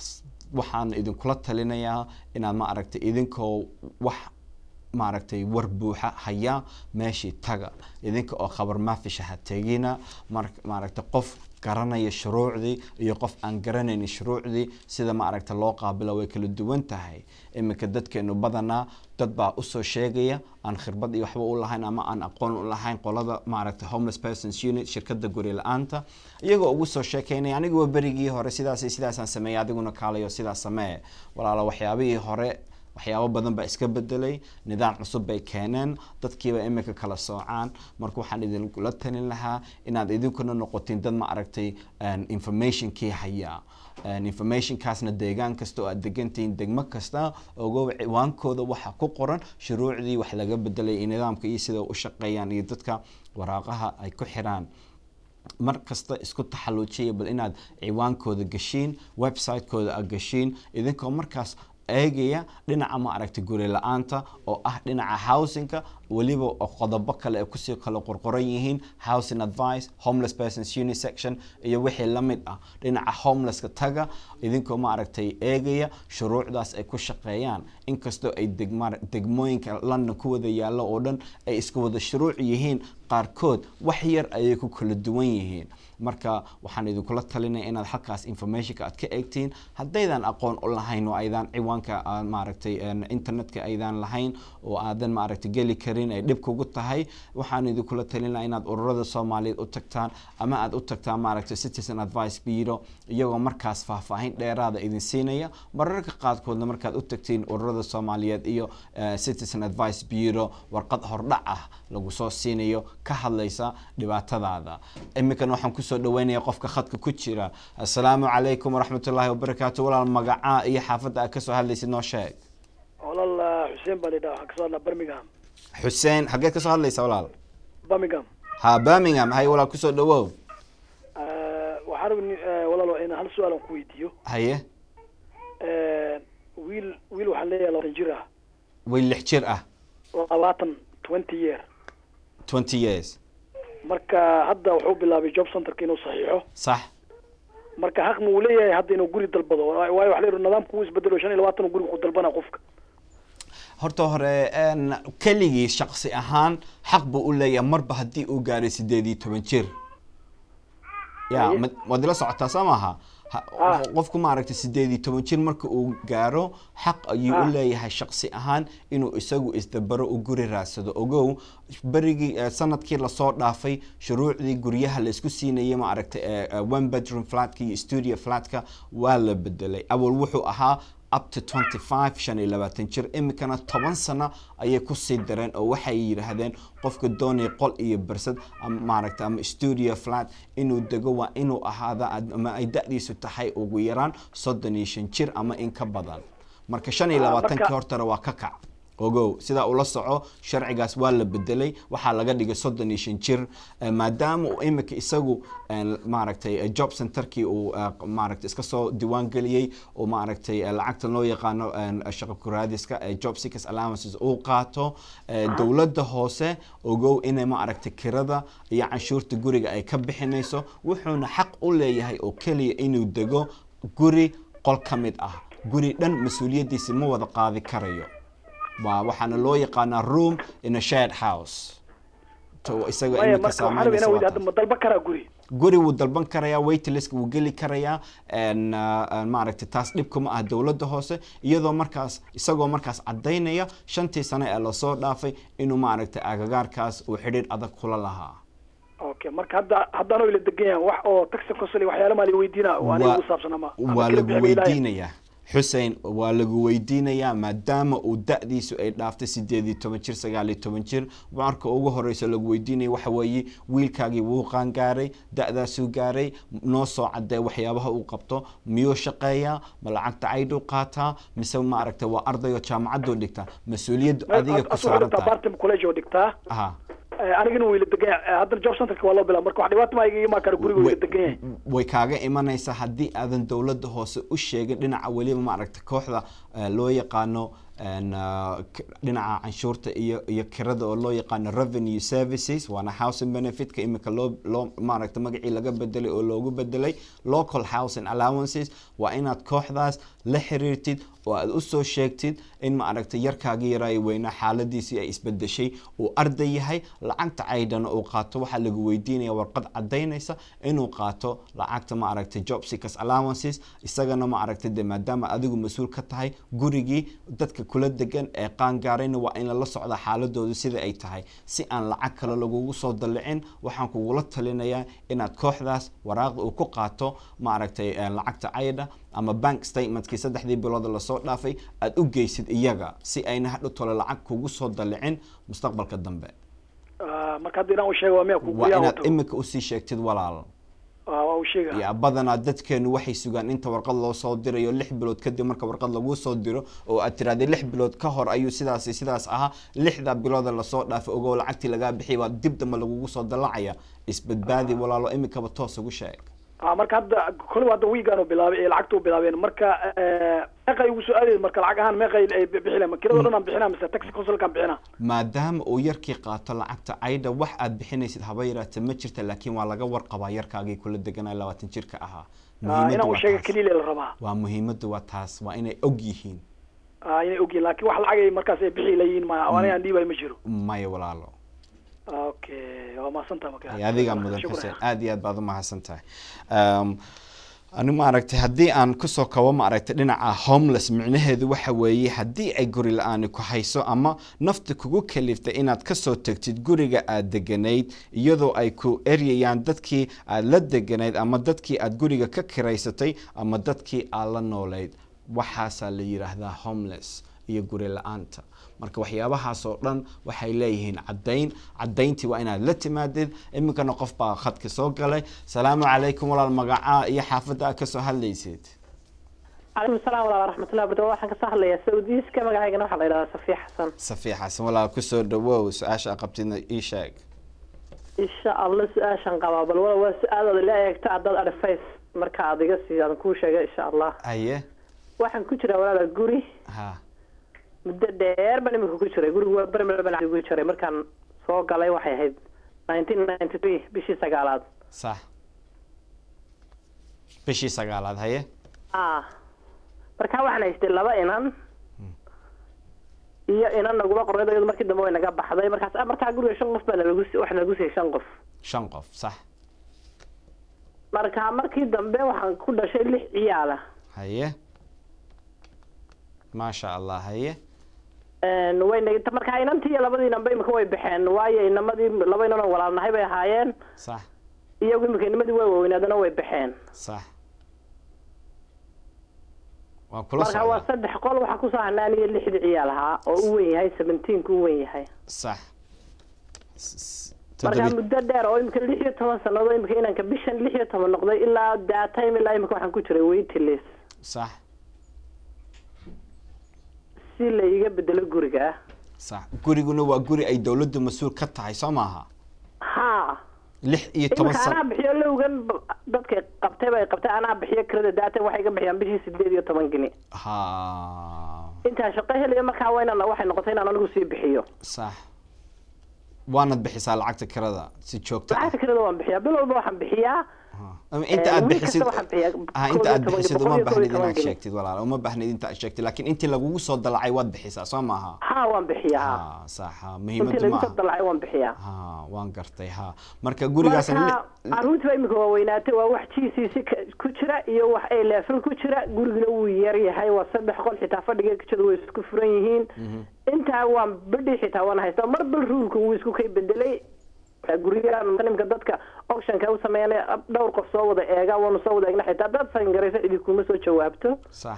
waxaan idinkula talinayaa inaad ma aragtay idinkoo wax maaragtay war buuxa haya meeshii taga idinka oo khabar maafisha ha tegina maaragtay qof garanaya shuruucdii iyo qof aan garanaynin shuruucdii sida maaragta loo qaabilo way kala duwan tahay iminka dadkeenu badanaa dad baa usoo sheegaya aan khirbad iyo waxba u lahayn ama aan aqoon u lahayn qolada maaragta homeless persons unit shirkada guri la-aanta iyagoo ugu soo sheekeynaya aniguwa berigii hore sidaas sidaasaan sameeyay adiguna kaalayo sidaas samee walaalo waxyaabihii hore waxyaabo badan baa iska bedelay nidaam cusub bay keeneen dadkiiba imika kala soocaan marka waxaan idinkula talin lahaa inaad idinkuna noqotiin dad ma aragtay informationkii hayaa informationkaasna deegaan kasta oo aad degantihiin degmo kasta ogo ciwaankooda waxaa ku qoran shuruucdii wax laga bedelay iyo nidaamka iyo sida u shaqeeyaan iyo dadka waraaqaha ay ku xiraan mar kasta isku taxaluujiya bal inaad ciwaankooda gashiin website-kooda aad gashiin idinkoo markaas eegaya dhinaca ma aragtay guri la-aanta oo ah dhinaca housingka weliba oo qodobo kale ay kusii kala qorqoran yihiin housing advice homeless persons unit section iyo wixii la mid ah dhinaca homelesska taga idinkoo ma aragtay eegaya shuruucdaas ay ku shaqeeyaan inkastoo ay degmooyinka london ku wada yaallo oo dhan ay isku wada shuruuc yihiin qaarkood wax yar ayay ku kala duwan yihiin marka waxaan idinkula talinaya inaad halkaas informationka aad ka eegtiin haddaydan aqoon u lahayn oo aydan ciwaanka maaragtay internetka aydan lahayn oo aadan maaragtay geli karin ay dhib kugu tahay waxaan idinkula talinaya inaad ururada soomaaliyeed u tagtaan ama aad u tagtaan maaragtay citizen advice bureau iyagoo markaas faahfaahin dheeraada idin siinaya mararka qaadkoodna markaad u tagtiin ururada soomaaliyeed iyo citizen advice bureau warqad hordhac ah lagu soo siinayo ka hadlaysa dhibaatadaada iminkan waxaan kusoo dhaweynaya qofka khadka ku jira assalaamu calaykum waraxmat ullaahi wabarakaatu walaal magacaa iyo xaafadda aad kasoo hadlaysid noo sheeg walaal xuseen baa lidhaa waxaan kasoo hadlaa birmingham xuseen xageed kasoo hadlaysa walaal birmingham ha birmingham hay walaal kusoo dhawow waxaan rabni walaal inaan hal su-aal aan ku weydiiyo haye wiil wiil waxaan leeyahay labaatan jir ah way lix jir ah labaatan twenty year twenty years marka hadda wuxuu bilaabay job centerka inuu saxiixo sax marka xaq ma uu leeyahay hadda inuu guri dalbado waayo waxa la yidhi nidaamku uu isbedelo shan iyo labaatan guriga ku dalbana qofka horta hore keligii shaqsi ahaan xaq buu u leeyahay marba haddii uu gaaray sideed iyo toban jir ya ma waad ila socotaa soo maaha qofku maaragtay sideed iyo toban jir marka uu gaaro xaq ayuu u leeyahay shaqsi ahaan inuu isagu isdabaro u guri raadsado ogow berigii sanadkii lasoo dhaafay shuruucdii guryaha laisku siinayay ma aragtay one bedroom flatka iyo studio flatka waa la bedelay awal wuxuu ahaa up to twenty five shan iyo labaatan jir imikana toban sano ayay kusii dareen oo waxay yidhaahdeen qofka doonaya qol iyo bersad ama maaragta ama studio flat inuu dego waa inuu ahaada ama ay da-diisu tahay ugu yaraan soddon iyo shan jir ama in ka badan marka shan iyo labaatankii hortana waa ka kac ogow sidaa ula soco sharcigaas waa la bedelay waxaa laga dhigay soddon iyo shan jir maadaama uu imika isagu maaragtay job centerkii uu maaragtay iska soo diiwaan geliyey oo maaragtay lacagta loo yaqaano shaqo kuraadiska job seekers allowances uu qaato dowladda hoose ogow inay maaragtay kirada iyo canshuurta guriga ay ka bixinayso wuxuuna xaq u leeyahay oo keliya inuu dego guri qol ka mid ah guri dhan mas-uuliyaddiisi ma wada qaadi karayo waa waxaana loo yaqaanaa room in a shared house isaga maya imika marka waxaan rabaa inaan weydiyo hadda ma dalban karaa guri guri wuu dalban karayaa waitlist wuu geli karayaa maaragtay taas dhibka ma ah dowladda hoose iyadoo markaas isagoo markaas cadaynaya shantii sano ee lasoo dhaafay inuu maaragtay agagaarkaas uu xidhiir adag kula lahaa okay marka hadda haddaanoo ila degan yahay wax oo taxi consul iyo waxyaala maa la weydiina oo aniga ugu saabsan ama ama waa kala lagu bixi ma ilaahay. weydiinayaa xusein waa lagu weydiinayaa maadaama uu da-diisu ay dhaaftay sideed iyo toban jir sagaal iyo toban jir marka ugu horeysa lagu weydiinaya waxa weeye wiilkaagii wuu qaangaaray da-daasuu gaaray noo soo cadee waxyaabaha uu qabto miyuu shaqeeyaa ma lacagta caydhuu qaataa mise maaragtay waa ardayoo jaamacaduu dhigtaa mas-uuliyaddu adiga ku asuu saaran dhigtaa tahay bartim college oo dhigtaa aha Eh, anigana wuu ila degan yahay haddana job centerka waa loo bilaa marka wax dhibaato maa iga imaan kara guriga wuu ila degan yahay way kaaga imanaysaa haddii aadan dowladda hoose u sheegin dhinaca weliba maaragta kooxda eh, loo yaqaano en, ah, k- dhinaca canshuurta iyo iyo kirada oo loo yaqaano revenue services waana housing benefitka imika loo loo maaragta magacii laga bedelay oo loogu bedelay local housing allowances waa inaad kooxdaas la xiriirtid oo aad usoo sheegtid in maaragta yarkaagii yaraayo weynaa xaaladiisii ay isbedeshay uu arday yahay lacagta caydhana uu qaato waxaa lagu weydiinaya warqad cadaynaysa inuu qaato lacagta maaragta job seekers allowances isagana maaragta de maadaama adigu mas-uul ka tahay gurigii dadka kula degan ee qaangaarayna waa in lala socda xaaladoodu sida ay tahay si aan lacag kale lagugu soo dallicin waxaan kugula talinayaa inaad kooxdaas waraaqda uu ku qaato maaragtay eh, lacagta caydha ama bank statementkii saddexdii bilood lasoo dhaafay aada u geysid iyaga si ayna hadhow tole lacag kugu soo dallicin mustaqbalka dambe Ah, marka hadda inaan u sheego waa miya ku waa guryaha inaad wato imika usii sheegtid walaal Ah, waa u sheega ya badanaa dadkeenu waxay sugaan inta warqad loo soo dirayo lix bilood kadib marka warqad lagu soo diro oo aad tirahdee lix bilood ka hor ayuu sidaasi sidaas ahaa lixda bilooda lasoo dhaafay ogow lacagtii lagaa bixiyay baa dib dambe lagugu soo dallacaya isbadbaadi walaalo imikaba toos ugu sheeg Ah, marka hadda kolba hadda wiigaan u bilaabay ee lacagta u bilaabeen marka eh, meeqay ugu soo aadayeen marka lacag ahaan meeqay ay bixinayaan ma kirada dhan aan bixinaa mise taxi consulkaan bixinaa maadaama uu yarkii qaato lacagta caydha wax aad bixinaysid haba yaraatee ma jirta laakiin waa laga warqabaa yarkaagii kula deganaya labaatan jirka ahaa Ah, Muhiimaddu inaan u waa sheega taas. keliya la rabaa waa muhiimaddu waa taas waa inay og yihiin Ah, inay ogyihin laakiin wax lacag ay markaas ay bixi layihiin ma aniga aan dhiibay ma jiro maya walaalo okay waa mahadsantaha marka ay adigaa mudan Shukran. xuseen aad iyo aad baad u mahadsan tahay Um, ani maaragtay haddii aan kusoo kabo maaragtay dhinaca homeless micnaheedu waxa weeye haddii ay guri la-aani ku hayso ama nafta kugu kaliftay inaad kasoo tegtid guriga aad deganayd iyadoo ay ku eryayaan dadkii aad la deganayd ama dadkii aad guriga ka kiraysatay ama dadkii aad la noolayd waxaasaa la yidhaahdaa homeless iyo guri la-aanta marka waxyaabahaas oo dhan waxay leeyihiin caddayn caddayntii waa inaad la timaadid iminkana qof baa khadka soo galay salaamu calaykum walaal magacaa iyo xaafadda aad kasoo hadlaysid calaykum salaam walaal raxmatullahi bardo waxaan kasoo hadlayaa saudiiska magacaygana waxaa la yidhahdaa safiya xasan safiix xasan walaal kusoo dhawow su-aasha aad qabtidna ii sheeg insha allah su-aashan qabaa bal wala waa su-aal ood ila eegto haddaad advice marka aad iga sii aan kuu sheega insha allah haye waxaan ku jiraa walaala guri ha muddo dheer baan imika ku jiray gurigu waa bermer baan ugu jiray markaan soo galay waxay ahayd nineteen ninety three bishii sagaalaad sax bishii sagaalaad haye ah markaa waxaan haystay laba inan iyo inan naguma qornay iyadu markii dambe way naga baxday markaas markaa guriga shan qof baa nalagu waxa nalagu siiyey shan qof shan qof sax marka markii dambe waxaan ku dhashay lix ciyaala haye maasha allah haye Een, way nag markaa inantii iyo labadii inanba imika way baxeen waayo inamadii laba inan oo walaalnahay bay ahaayeen sax iyagu imika inamadii way waaweynaadana way baxeen sax waa kula marka waa socdaa saddex qol waxaa kusoo hanaan iyo lixdii ciyaal ahaa oo u wen yahay seventeenka u wen yahay sax S- s- marka toddobi muddo dheer oo imika lix iyo toban sannadood imika inanka bishan lix iyo toban noqday ilaa that time ilaa imika waxaan ku jiray waitlist sax si la iga bedelo guriga sax guriguna waa guri ay dowladdu mas-uul ka tahay soo maaha ha lix iyo toban imika anaa sano bixiyo lowgan b- dadkay qabtay bay qabtay anaa bixiyo kirada daatan waxay ga bixiyaan bishii sideed iyo toban geni ha intaan shaqo helayo markaa waa inaan waxay noqotay inaan anigu sii bixiyo sax waanad bixisaa lacagta kirada si joogto ah lacagta kirada waan bixiyaa bil walba waxaan bixiyaa ama inta Eh, aad wiil bixisid kasta waxaan bixiyaa ah koob inta iyo aad toban bixisid boqol uma iyo koob iyo baahnid toban inaad geni. sheegtid walaal uma baahnid inta aad sheegtid laakiin intii lagugu soo dalacay waad bixisaa soo maaha ha waan bixiyaa ha ha sax ha intii muhiimadu lagu ma soo aha dalacay waan bixiyaa ha waan gartay ha marka gurigaas marka caruurtii baa imika waa weynaatay waa wax g c c ka- ku jira iyo wax a level ku jira guriguna wuu yar yahay waa saddex qol xitaa fadhiga kajada way isku furan yihiin intaa waan bidhi xitaa waan haystaa mar bal ruulka wuu isku kay bedelay guryahan nimka dadka auctionka u sameeyana dhowr qof soo wada eega waanu soo wada eegna xitaa dad sangaraysa cidi kuma soo jawaabto sax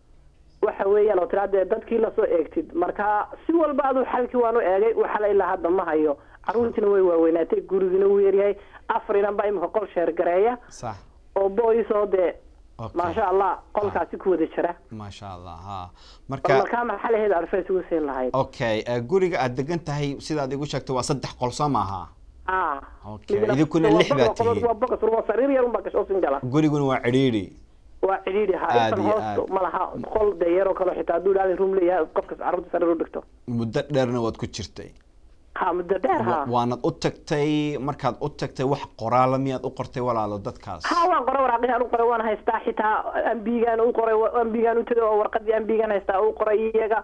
waxa weeyaan oo tiraa dee dadkii lasoo eegtid marka si walba aduu xalkii waanu eegay waxala ilaa hadda ma hayo caruurtiina way waaweynaatay gurigina wuu yaryahay afar inan baa imika qol sheergareeya sax oo boys oo dee Okay. maasha allah qolkaasi ku wada jira maasha allah ha bal marka markaa maxaa lahayd advice ugu siin lahayd okay eh, guriga aad degan tahay sidaad igu sheegtay waa saddex qol soo maaha ah Okay, Midna- idinkuna waa lix baad boqol- tihiin. waa boqos waa sariir yar unbaa gasho sin gala guriguna waa cidhiidhi waa cidhiidhi ha Aad intan iyo hoosto aad. ma laha qol dee yaroo kale xitaa hadduu dhaali room leeyahay qofkas carruurta sariir u dhigto muddo dheerna waad ku jirtay ha muddo dheer ha Wa- waanad u tagtay markaad u tagtay wax qoraala miyaad u qortay walaalo dadkaas ha waan qoray waraaqihii u qoray waan haystaa xitaa ambigaan u qoray ambigaan u tagay oo warqadii ambigaan haystaa u qoray iyaga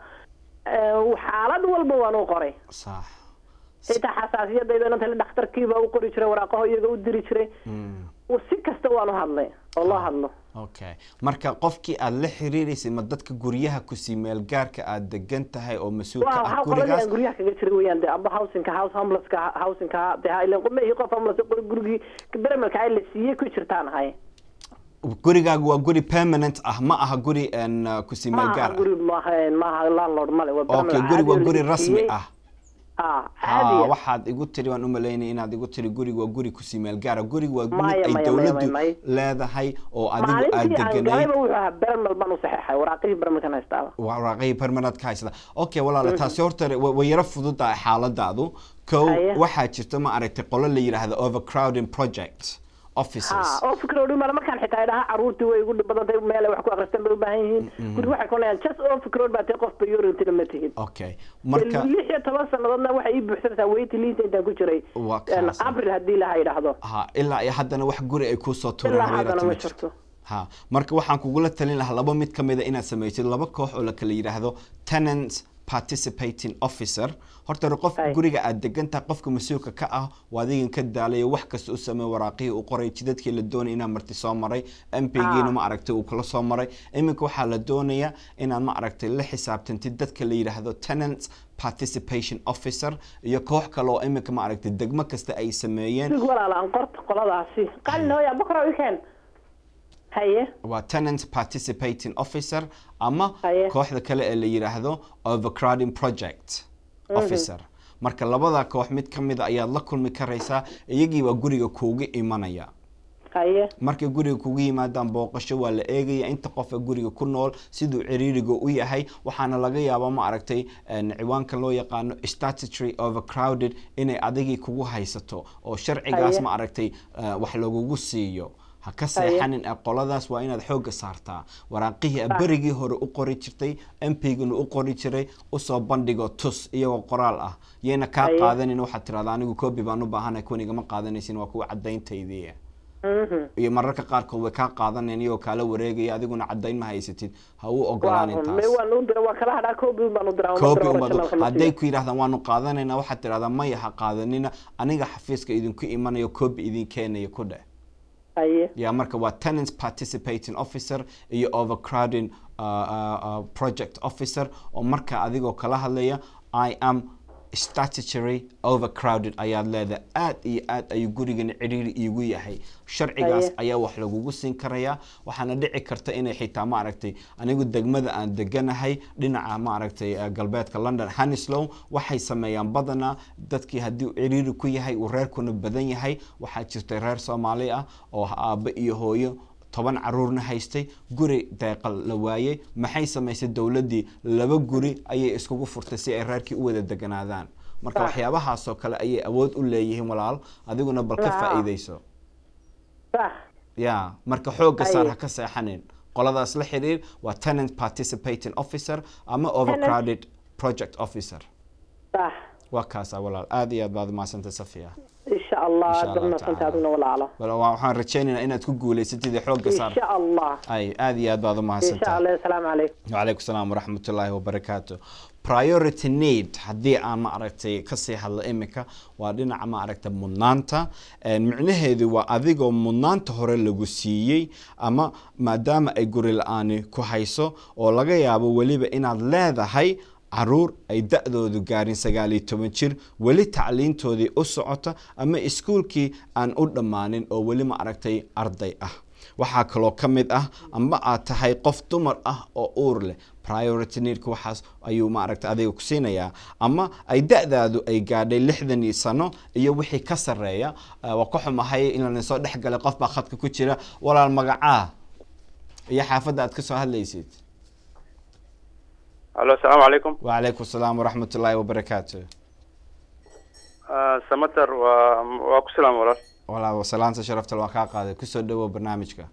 Eh, xaalad walba waan u qoray sax xitaa xasaasiyadayda inanta dhakhtarkiiba u qori jiray waraaqaho iyaga u diri jiray Mm, si kasta waan u hadlay oo loo hadlo okay marka qofkii aad la xiriireysay ma dadka guryaha kusii meel gaarka aad degan tahay oo mas-uul waa ka ah waxaa qoladii gurigaas aan guryaha kaga jiray weyaan de amba housingka house homelesska housingka de ha ilan qumehii qof homeless qori gurigii beremelka ay la siiyey ku jirtaan ahay gurigaagu waa guri permanent ah ma aha guri een, uh, kusii meel maaha gaar guri maaha maaha landlord male waa ah okay beremel guri caadi waa oo la guri rasmi siiyey. ah ah ha caadiya waxaad igu tiri waan u malaynay inaad igu tiri guriga waa guri kusii meel gaara guriga waa guri Maya, ay maya, dowladdu maya, maya. leedahay oo adigu aad maalintii aan deganayd galayba wuxuu ahaa beremel baan u saxeexay waraaqihii beremelkan haystaaba waraaqihii permanent ka haysata okay walaala taasi horta wa- way yaro fududahay xaaladaadu kow Haye. waxaa jirta ma aragtay qolo la yidhaahdo overcrowding project offices ha oo fikro dhumar markaan xitaa idhaha caruurtii way igu dhib badan tahay meel ay wax ku akhristaan bay u baahan yihiin guri waxay kunayaan just oo fikrood baa tahay qof priority ma tihid okay marka lix iyo toban sannadoodna waxay ii buuxsanaysaa waiting list intaan ku jiray Waa een, kaas. april haddii laha idhaahdo ha ilaa iyo haddana wax guri ay kusoo tureen ilaa habeeraati haddana ma ma jirto jirto ha marka waxaan kugula talin lahaa laba mid ka mida inaad samaysid laba koox oo la kala yidhaahdo tenant participating officer horta hore qof Ay. guriga aad degan tahay qofka mas-uulka ka ah waa adigan ka daalayo wax kasta u sameey waraaqihii u qoray jidadkii la doonay inaad marti soo maray mp-giina Ah. ma aragtay uu kala soo maray iminka waxaa la doonayaa inaad ma aragtay la xisaabtantid dadka la yidhaahdo tenant participation officer iyo koox kale oo iminka ma aragtay degmo kasta ay sameeyeen sig walaala aan qorta qoladaasi qalin hooya bokra weekend haye waa tenant participating officer ama Haye. kooxda kale ee la yidhaahdo overcrowding project officer marka labada koox mid ka mida ayaad la kulmi karaysaa iyagii baa guriga kuuga imanaya haye markay guriga kugu yimaadaan booqasho waa la eegaya inta qof ee guriga ku nool siduu ciriiriga u yahay waxaana laga yaabaa ma aragtay een, ciwaanka loo yaqaano statutory overcrowded inay adigii kugu haysato oo sharcigaas Haye. ma aragtay eh, wax lagugu siiyo ha ka seexanin ee qoladaas waa inaad xoogga saartaa waraaqihii aad berigii hore u qori jirtay mpguna u qori jiray usoo bandhigo tus iyagoo qoraal ah yayna kaa Haye. qaadanin waxaad tirahdaa anigu coobi baan u baahanahay kuwan igama qaadanaysin waa kuwa caddayntaydii Mhm. iyo mararka qaarkood way kaa qaadanayaan iyagoo kaala wareegaya adiguna caddayn ma haysatid ha u waa ogolaanin run taas me waan u dira waa kala hadhaa copy baan u diraa copy unbaad hadday ku yidhahdaan waanu qaadanaynaa waxaad tidhahdaa maya ha qaadanina aniga xafiiska idinku imanayo copy idin keenaya ku dheh haye ya marka waa tenant participating officer iyo overcrowding uh, uh, uh, project officer oo marka adigoo kala hadlaya i am statutory overcrowded ayaad leedahay aad iyo aad ayuu gurigani cidhiiri iigu yahay sharcigaas Aye. ayaa wax lagugu siin karayaa waxaana dhici karta inay xitaa ma aragtay anigu degmada aan deganahay dhinaca ma aragtay eh, galbeedka london hanislow waxay sameeyaan badanaa dadkii haddii uu ciriiri ku yahay uu reerkuna badan yahay waxaa jirtay reer soomaali ah oo aabbe iyo hooyo toban caruurna haystay guri deeqal la waayey maxay samaysay dowladdii laba guri ayay iskugu furtay si ay reerkii u wada deganaadaan marka waxyaabahaasoo kale ayay awood u leeyihiin walaal adiguna bal ka Ah. faa'iidayso sax ya marka xoogga saar Aye. ha ka seexanin qoladaas la xiriir waa tenant participating officer ama overcrowded project officer sax waa kaasa walaal aad iyo aad baad umahadsantay safiya insha allah Insha aad Allah baad tacaala. aduna walaalo Wal- waa- waxaan rajaynaynaa inaad ku guulaysatid ee xoogga saar insha allah ay aad iyo aad baad insha umahadsantahay allah asalaamu calaykum وعليكم السلام ورحمة الله وبركاته priority need haddii aan ma aragtay kasii hadlo imika waa dhinaca ma aragtay mudnaanta Een, micnaheedu waa adigoo mudnaanta hore lagu siiyey ama maadaama ay guri la-aani ku hayso oo laga yaabo weliba inaad leedahay caruur ay da-doodu gaarin sagaal iyo toban jir weli tacliintoodii u socota ama iskuulkii aan u dhammaanin oo weli ma aragtay arday ah waxaa kaloo ka mid ah amba aad tahay qof dumar ah oo uur leh priority needka waxaas ayuu maaragta adiga ku siinayaa ama ay da-daadu ay gaadhay lixdan iyo sano iyo wixii ka sarreeya Eh, waa ka xumahay inaan soo dhex galay qof baa khadka ku jira walaal magacaa iyo xaafadda aad ka soo hadlaysid alo asalaamu calaykum wacalaykum asalaam waraxmat ullaahi wabarakaatu samater waa waa ku salaam walaal walaal salaanta sharaftal waa kaa qaaday kusoo dhawow barnaamijka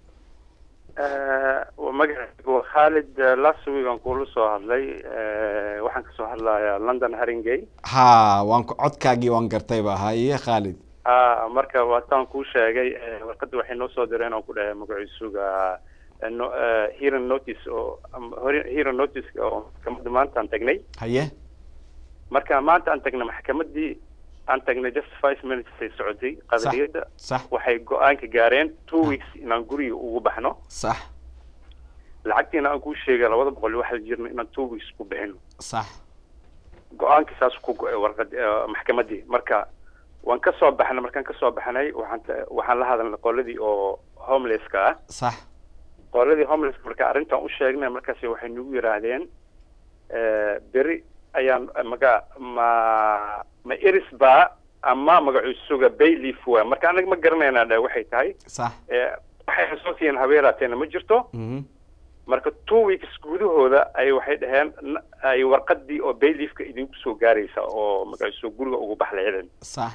waa magacaygu waa khalid eh, last week aan kula soo hadlay eh, waxaan kasoo hadlayaa london haringay ha waan ku codkaagii waan gartayba haye khaalid ah marka waataan kuu sheegay eh, warqadda waxay noo soo direen oo ku dhahay magaciisuga eh, no- eh, hearing notice oo am- hori- hearing notice oo maxkamadda maanta aan tagnay haye marka maanta aan tagnay maxkamaddii aan tagnay just five minutes ay socotay qadaliyadda sax waxay go-aanka gaareen two weeks inaan guriga ugu baxno sax lacagtiina aan kuu sheegay labada boqol iyo waxaa jirna inaan two weeks ku bixino sax go-aanka saas ku go-ay warqad eh, maxkamaddii marka waan ka soo baxnay markaan ka soo baxnay waxaan ta- waxaan la hadalnay qoladii oo homelesska ah sax qoladii homelesska marka arrintan u sheegnay markaasi waxay nagu yidhaahdeen eh, beri ayaan maga ma ma iris ba ama magacuusuga bayleaf waa marka anaga ma garanaynaa dhe waxay tahay sax Eh, waxay soo siiyeen habeeraateena ma jirto mhm marka two weeks gudahooda ay waxay dhaheen n- ay warqadii oo bayleafka idinku soo gaaraysa oo magaciisu guriga ugu bax lahaydeen sax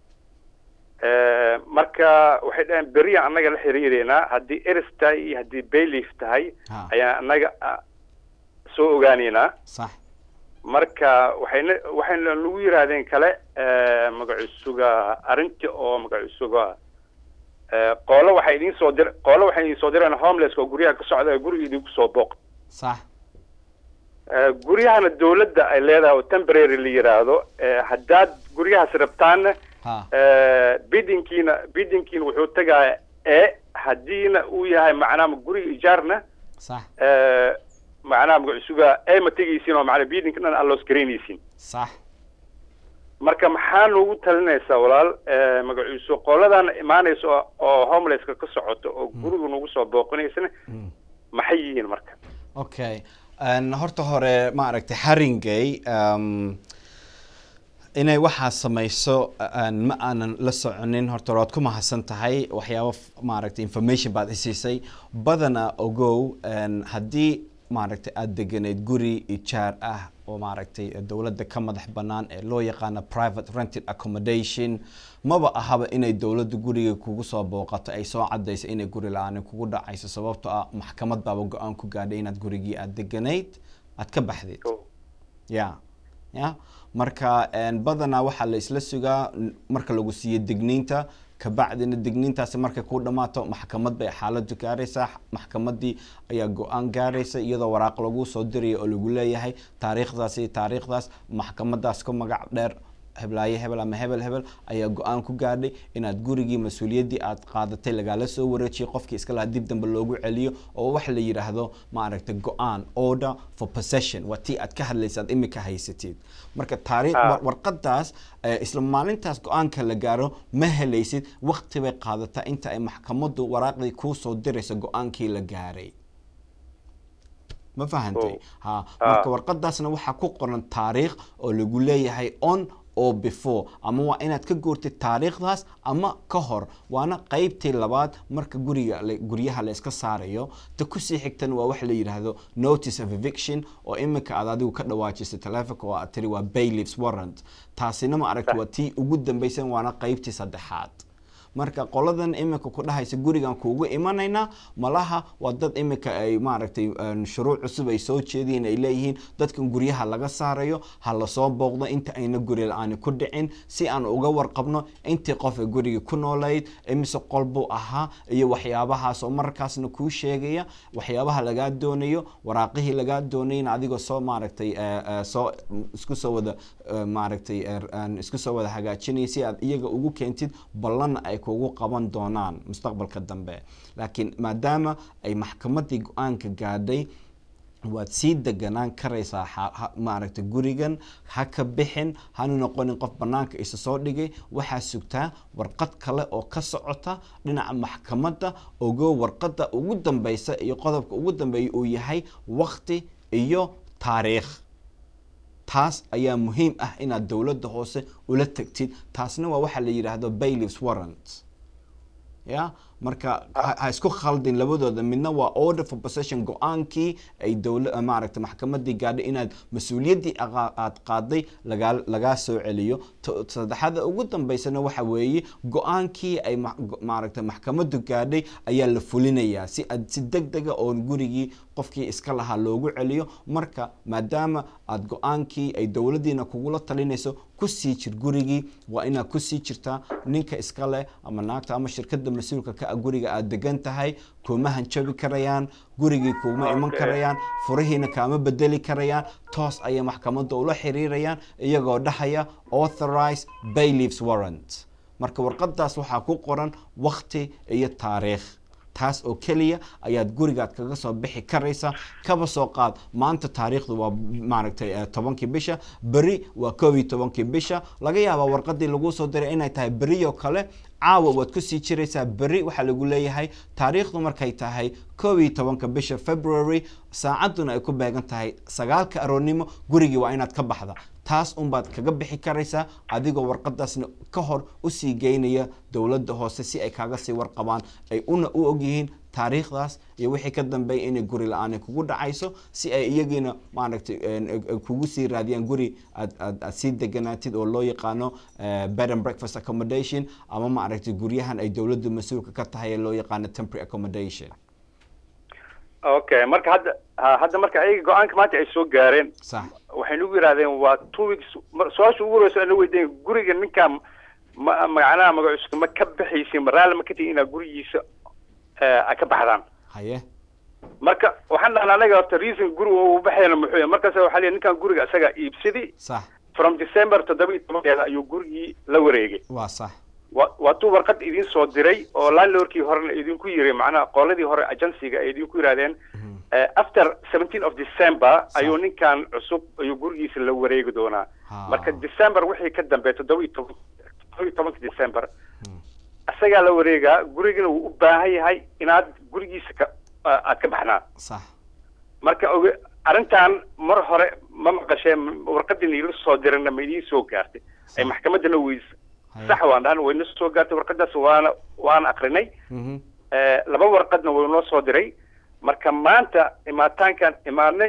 Eh, marka waxay dhaheen beriya annaga la xiriireynaa haddii eris tahay iyo haddii bayleaf tahay ha ayaan annaga ah, soo ogaaneynaa sax marka waxayna waxayna nagu yidhaahdeen kale eh, magaciisuga arrintii oo magaciisuga eh, qoolo waxay idiin soo dir qoolo waxay idiin soo direen homelesska oo guryaha ka socda ee guriga idinku soo booq sax Eh, guryahana dawladda ay leedahay oo temporary la yidhaahdo eh, haddaad guryahaas rabtaanna ha eh, bidinkiina bidinkiina wuxuu tegaaya e haddiina uu yahay macnaha guriga ijaarna sax eh, macnaha magacusuga e ma tegaysiin oo macnaa bidinka dhan aan loos garaynaysin sax marka maxaa noogu talinaysaa walaal eh, magaciisu qoladan imaanaysa oo- oo homelesska ka socoto oo guriga nagu soo booqinaysana Mm. maxay yihiin marka okay Een, horta hore ma aragtay haringay um, inay waxaa samayso een, ma aanan la soconin horta waad ku mahadsan tahay waxyaabo f- maaragtay information baad isiisay badana ogow een, haddii maaragtay aada deganeyd guri ijaar ah oo maaragtay dowladda ka madax bannaan ee loo yaqaano private rented accommodation maba ahaba inay dowladda guriga kugu soo booqato ay soo cadayso inay guri la-aan kugu dhacayso sababtoo ah maxkamad baaba go-aan ku gaadhay inaad gurigii aada deganayd aad ka baxdid ya ya marka een, badanaa waxaa la isla sugaa n- marka lagu siiyo digniinta kabacdina digniintaasi markay ku dhammaato maxkamad bay xaaladdu gaaraysaa maxkamadii ayaa go-aan gaaraysa iyadoo waraaq lagu soo dirayo oo lagu leeyahay taariikhdaas iyo taariikhdaas maxkamadaas ku magac dheer heblaaye hebel ama hebel hebel ayaa go-aan ku gaadhay inaad gurigii mas-uuliyaddii aad qaadatay lagaala soo wareejiyay qofkii iska lahaa dib dambe loogu celiyo oo wax la yidhaahdo ma aragtay go-aan order for possession waa tii aad ka hadlaysaad imika haysatid marka taariikh Ah. war- warqadaas eh, isla maalintaas go-aanka la gaaro ma helaysid waqti bay qaadataa inta ay maxkamaddu waraaqdii kuu soo dirayso go-aankii la gaaray ma fahantay Oh. ha Ah. marka warqadaasna waxaa ku qoran taariikh oo lagu leeyahay on oo before ama waa inaad ka guurtid taariikhdaas ama ka hor waana qeybtii labaad marka guriga guryaha la iska saarayo ta kusii xigtan waa wax la yidhaahdo notice of eviction oo iminka aad adigu ka dhawaajisay taleefonka oo aad tiri waa bailiffs warrant taasina ma aragti waa tii ugu dambaysan waana qeybtii saddexaad marka qoladan iminka ku dhahaysa gurigan kuugu imanaynaa malaha waa dad iminka ay maaragtay shuruuc cusub ay soo jeediyin ay leeyihiin dadkan guryaha laga saarayo ha lasoo booqdo inta ayna guri la-aani ku dhicin si aan uga warqabno intii qof ee guriga ku noolayd imise qol buu ahaa iyo waxyaabahaas oo markaasna kuu sheegaya waxyaabaha lagaa doonayo waraaqihii lagaa doonayna adigoo soo maaragtay soo isku soo wada maaragtay isku soo wada hagaajinaya si aad iyaga ugu keentid ballanna ay kugu qaban doonaan mustaqbalka dambe laakiin maadaama ay maxkamaddii go-aanka gaadhay waad sii deganaan karaysaa maaragtay gurigan ha ka bixin hanu noqonin qof banaanka isa soo dhigay waxaa sugtaa warqad kale oo ka socota dhinaca maxkamadda ogo warqadda ugu dambeysa iyo qodobka ugu dambeeya uu yahay waqti iyo taariikh taas ayaa muhiim ah inaad dowladda hoose ula tagtid taasna waa waxaa la yidhaahdo bailiffs warrant ya marka ha isku khaldin labadooda midna waa order for possession go-aankii ay dowla maaragta maxkamadii gaadhay inaad mas-uuliyaddii aad qaaday lagaa lagaa soo celiyo saddexaada ugu dambeysana waxa weeye go-aankii ay maaragta maxkamaddu gaadhay ayaa la fulinayaa si aad si deg dega oo gurigii qofkii iska lahaa loogu celiyo marka maadaama aad go-aankii ay dowladdiina kugula talinayso kusii jir gurigii waa inaad kusii jirtaa ninka iska leh ama naagta ama shirkadda mas-uulka ka ah guriga aad degan tahay kuma hanjabi karayaan gurigii kuma iman karayaan furihiina kaama bedeli karayaan toos ayay maxkamadda ula xiriirayaan iyagoo dhahaya authorize bailiffs warrant marka warqadaas waxaa ku qoran waqti iyo taariikh taas oo keliya ayaad gurigaad kaga soo bixi karaysaa kaba soo qaad maanta taariikhdu waa maaragtay tobankii bisha beri waa koob iyo tobankii bisha laga yaabaa warqadii laguu soo diray inay tahay beriyo kale caawa waad kusii jiraysaa beri waxaa lagu leeyahay taariikhdu markay tahay koob iyo tobanka bisha february saacadduna ay ku beegan tahay sagaalka aroornimo gurigii waa inaad ka baxda taas unbaad kaga bixi karaysaa adigoo warqadaasna ka hor usii geynaya dowladda hoose si ay kaaga sii warqabaan ay una u ogyihiin taariikhdaas iyo wixii ka dambeeya inay guri la-aan kugu dhacayso si ay iyagiina maaragtay kugu sii raadiyaan guri aad aad aad sii deganaatid oo loo yaqaano bed and breakfast accommodation ama maaragtay guryahan ay dowladda mas-uulka ka tahay ee loo yaqaano temporary accommodation okay marka hadda hadda marka ayaga go-aanka maanta ay soo gaareen sax waxay nagu yidhahdeen waa two weeks su-aasha ugu horeysa ana weydiin guriga ninkaa ma macnaha magaciiska ma ka baxaysin maraali ma ka tihin inaad gurigiisa a ka baxdaan haye marka waxaan dhahnaa anaga horta reason guriga uu baxayna muxuu yahay markaas waxaa leeyahay ninkan guriga isaga iibsadi sax from december toddoba iyo tobankeeda ayuu gurigii la wareegay waa sax wa waatuu warqad idin soo diray oo landlordkii horena idinku yiri macnaha qoladii hore agencyga ay idinku yidhahdeen after seventeen of december ayuu ninkan cusub ayuu gurigiisa la wareegi doonaa marka december wixii ka dambeeya toddoba iyo toban toddoba iyo tobanka december isagaa la wareegaa gurigana wuu u baahan yahay inaad gurigiisa ka aad ka baxnaa sax marka og arrintan mar hore ma maqasheen warqadii niila soo dirana ma idiin soo gaartay ay maxkamaddana weys sax waan dhahan wayna soo gaartay warqadaas waana waana akrinay laba warqadna way noo soo diray marka maanta imaataankan imaanay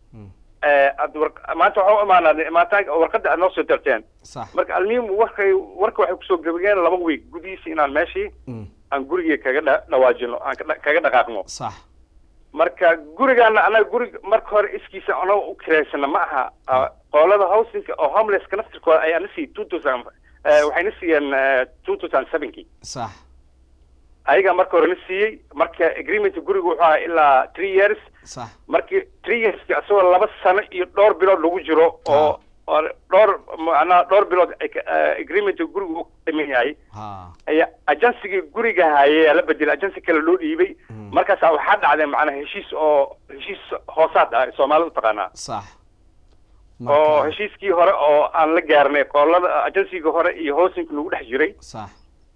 maanta waxaa u imaanaa imaataanka warqadda aad noo soo dirteen sax marka almuhim warkay warka waxay kusoo gabageen laba week gudihiisa inaan meeshii aan gurigii kaga dha dhawaajino aan kaga dhaqaaqno sax marka gurigaana anaga gurig marka hore iskiisa anaga u kireysana ma aha qoolada housingka oo homelesska naftirkooda ayaa na siiyey two thousand waxay na siiyeen two thousand sevenkii sax ayagaa marka hore na siiyey marka agreement guriga wuxuu ahaa ilaa three years sax markii three yearski asagoo laba sano iyo dhowr bilood lagu jiro oo oo dhowr macnaha dhowr bilood agreement guriga u dhiman yahay ha ayaa agensigii guriga haye la bedelay agensi kale loo dhiibay markaasa waxaa dhacday macnaha heshiis oo heshiis hoosaad ah soomaalida utaqaanaa sax oo heshiiskii hore oo aan la gaarnay qoolada agensigii hore iyo hoosinka lagu dhex jiray sax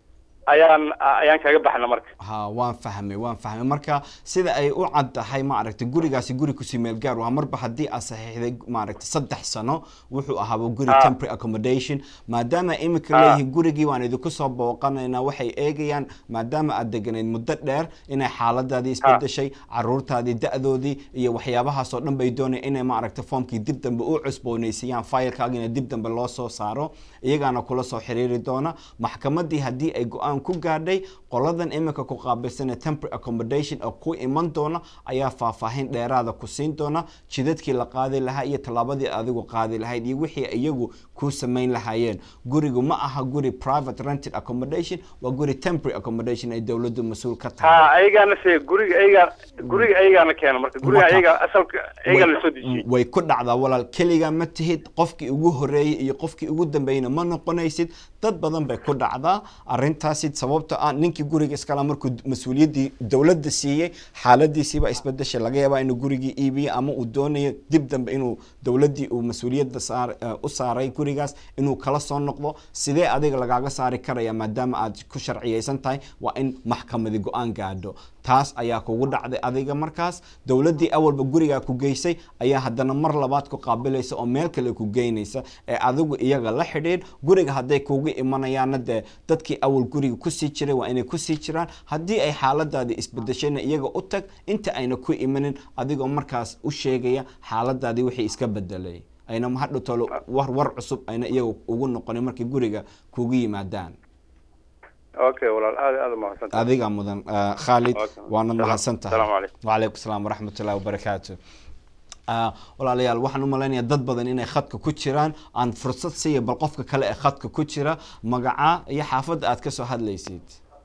ayaan ayaan kaga baxna marka ha waan fahmay waan fahmay marka sida ay u cad tahay maaragtay gurigaasi guri kusii meel gaar waa marba haddii aad saxiixday maaragtay saddex sano wuxuu ahaaba guri Ah. temporary accommodation maadaama imika Ah. leeyihiin gurigii waan idinku soo booqanaynaa waxay eegayaan maadaama aad deganayd muddo dheer inay xaaladaadii isbedeshay caruurtaadii da-doodii iyo waxyaabahaasoo dhan bay doonayaan inay maaragtay foomkii dib dambe u cusboonaysiiyaan faylkaagina dib dambe loo soo saaro iyagaana kula soo xiriiri doona maxkamadii haddii ay go-aan ku gaadhay qoladan imika ku qaabilsan ee temporary accommodation oo ku iman doona ayaa faahfaahin dheeraada ku siin doona jidadkii la qaadi lahaa iyo tallaabadii adigu qaadi lahayd iyo wixii iyagu ku samayn lahaayeen gurigu ma aha guri private rented accommodation waa guri temporary accommodation ay dowladdu mas-uul ka tahay ha ayagaana se guriga ayagaa guriga ayagaana keena marka guriga Marka- ayaga asalka ayagaa way- lasoo dejiyey way ku dhacdaa walaal keligaa ma tihid qofkii ugu horeeyey iyo qofkii ugu dambeeyna ma noqonaysid dad badan bay ku dhacdaa arintaasi sababta ah ninkii guriga iskala markuu mas-uuliyaddii dowladda siiyey xaaladiisiiba isbedeshay laga yaabaa inuu gurigii iibiyo ama uu doonayo dib dambe inuu dowladdii uu mas-uuliyadda saar eh, u saaray gurigaas inuu kala soo noqdo sidee adiga lagaaga saari karaya maadaama aad ku sharciyeysan tahay waa in maxkamadi go-aan gaadho taas ayaa kugu dhacday adiga markaas dowladdii awalba gurigaa ku geysay ayaa haddana mar labaad ku qaabilaysa oo meel kale ku geynaysa ee adigu iyaga la xidhiidh guriga hadday kugu imanayaanna dee dadkii awal guriga kusii jiray waa inay kusii jiraan haddii ay xaaladaadii isbedeshayna iyaga u tag inta ayna ku imanin adigoo markaas u sheegaya xaaladaadii wixii iska bedelay ayna hadhow tolo war war cusub ayna iyaga ugu noqonin markay guriga kugu yimaadaan okay walaal aad aad umahadsantahay adiga mudan ah, khaalid Okay. waanad Salaam- mahadsan tahay salaamu calaykum. wacalaykum salaam waraxmat ullahi wabarakaatu Ah, walaalayaal waxaan u malaynayaa dad badan inay khadka ku jiraan aan fursad siiya bal qofka kale ee khadka ku jira magaca iyo xaafadda aad ka soo hadlaysid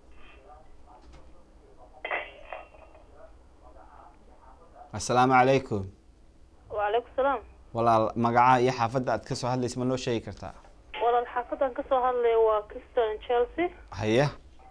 assalaamu calaykum وعليكم السلام walaal magaca iyo xaafadda aad ka soo hadlaysid ma noo sheegi kartaa walaal xaafadan kasoo hadlaya waa Crystal Chelsea haye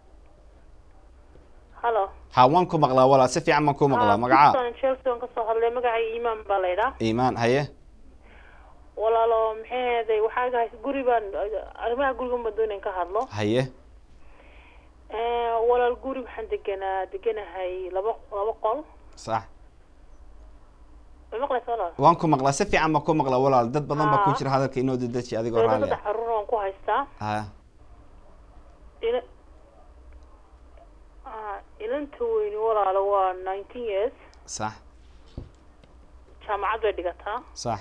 halo ha waan ku maqlaa walaal si fiican baan ku maqlaa magaca Crystal Chelsea waan kasoo hadlaya magacay iimaan baa la yidhaa iimaan haye walaalo maxay ahaday waxaa gahay guri baan arrimaha guriga ma doonayn ka hadlo haye Eh, walaal guri waxaan deganaa deganahay laba laba qol sax ma maqlaysa walaal waan ku maqlaa si fiican baan ku maqlaa walaal dad badan baa ku Ah. jira hadalka inoo dedeji adigoo Dawladda raalli saddex ah caruur waan ku haystaa ha ila ah, ilanta weyni walaalo waa nineteen years sax jaamacad bay dhigataa sax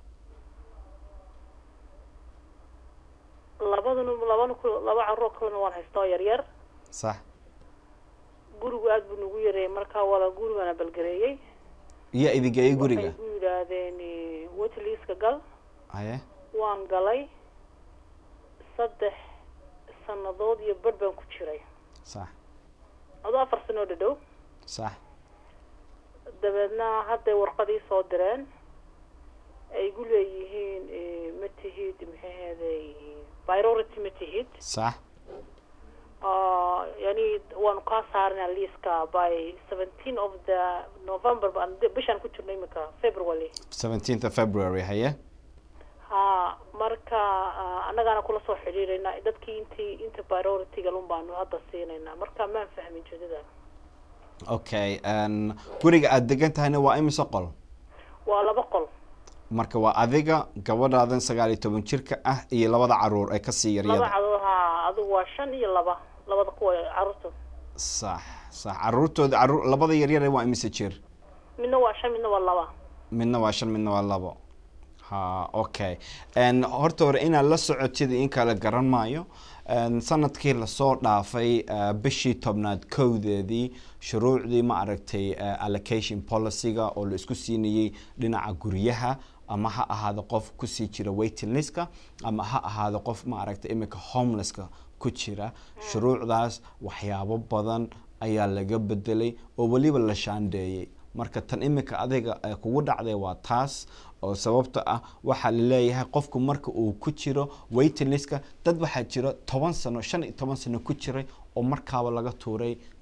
labaduna labana ku laba caruur kalena waan haystaa oo yar yar sax gurigu aad buu nagu yareeyay markaa walaal gurigana balgareeyey iyo idigeeyo guriga waxay ku yidhaahdeen wetliiska gal haye waan galay saddex sannadood iyo badh baan ku jiray sax adoo afar sanoo dhadhow sax dabeedna hadday warqadii soo direen ay igu leeyihiin eh, ma tihid maxay ahaday priority ma tihid sax Ah, yani waanu kaa saarnaa liiska by seventeen of the november baan bishaan ku jirno imika february 17th of february haye ha marka ah, annagaana kula soo xidhiidhaynaa dadkii intii inta priority-ga lun baanu hadda siinaynaa marka maan fahmin jeedada okay n guriga aad degan tahayna waa imise qol waa laba qol marka waa adiga gabadhaadan sagaal iyo toban jirka ah iyo labada caruur ee kasii laba yaryada cadood ha adigu waa shan iyo laba labada kuwa caruurta sax sax caruurtooda caruur labada yaryar waa imise jir midna waa shan midna waa laba midna waa shan midna waa labo ha okay n horta hore inaad la socotid in kale garan maayo n sanadkii lasoo dhaafay eh, bishii tobnaad kowdeedii shuruucdii ma aragtay eh, allocation policy-ga oo la isku siinayey dhinaca guryaha ama ha ahaado qof kusii jira waiting listka ama ha ahaado qof ma aragtay imika homelesska ku jira shuruucdaas waxyaabo badan ayaa laga bedelay oo weliba la shaandheeyey marka tan imika adiga ee kugu dhacday waa taas oo sababta ah waxaa laleeyahay qofku marka uu ku jiro waiting listka dad waxaa jiro toban sano shan iyo toban sano ku jiray oo markaaba laga tuuray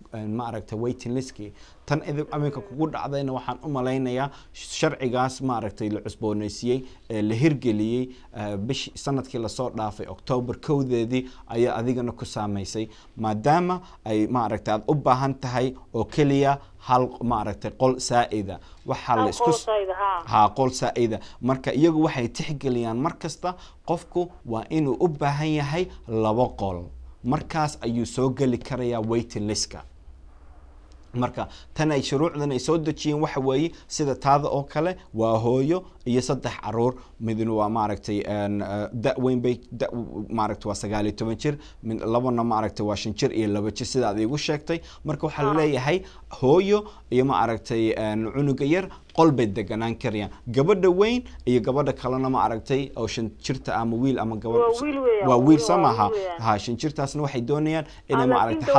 ma aragtay waiting listkii tan idin aminka kugu dhacdayna waxaan u malaynayaa sharcigaas ma aragtay la cusboonaysiiyey ee la hirgeliyey bish sanadkii lasoo dhaafay octoobar kowdeedii ayaa adigana ku saamaysay maadaama ay ma aragtay aada u baahan tahay oo keliya hal ma aragtay qol saa-ida waxaa la isku ha qol saa-ida marka iyagu waxay tixgeliyaan mar kasta qofku waa inuu u baahan yahay labo qol markaas ayuu soo geli karayaa waiting listka marka tan ay shuruucdan ay soo dejiyeen waxa weeye sida taada oo kale waa hooyo iyo saddex caruur midna waa maaragtay da weyn bay da maaragtay waa sagaal iyo toban jir mid labana maaragtay waa shan jir iyo laba jir sida aad iigu sheegtay marka waxaa laleeyahay hooyo iyo maaragtay cunuga yar qol bay deganaan karayaan gabadha weyn iyo gabadha kalena ma aragtay oo shan jirta ama wiil ama gabadh waa wiil soo maaha ha shan jirtaasna waxay doonayaan inay ma aragtay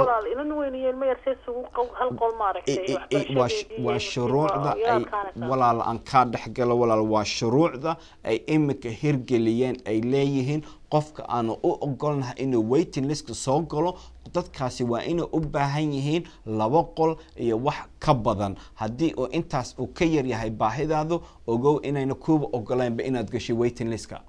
waa shuruucda ay walaal aan kaa dhexgalo walaal waa shuruucda ay imika hirgeliyeen ay leeyihiin qofka aanu u ogolnahay inuu waiting listka soo galo dadkaasi waa inay u baahan yihiin laba qol iyo wax ka badan haddii uu intaas uu ka yar yahay baahidaadu ogow inayna kuuba ogolaynba inaad gashay waiting listka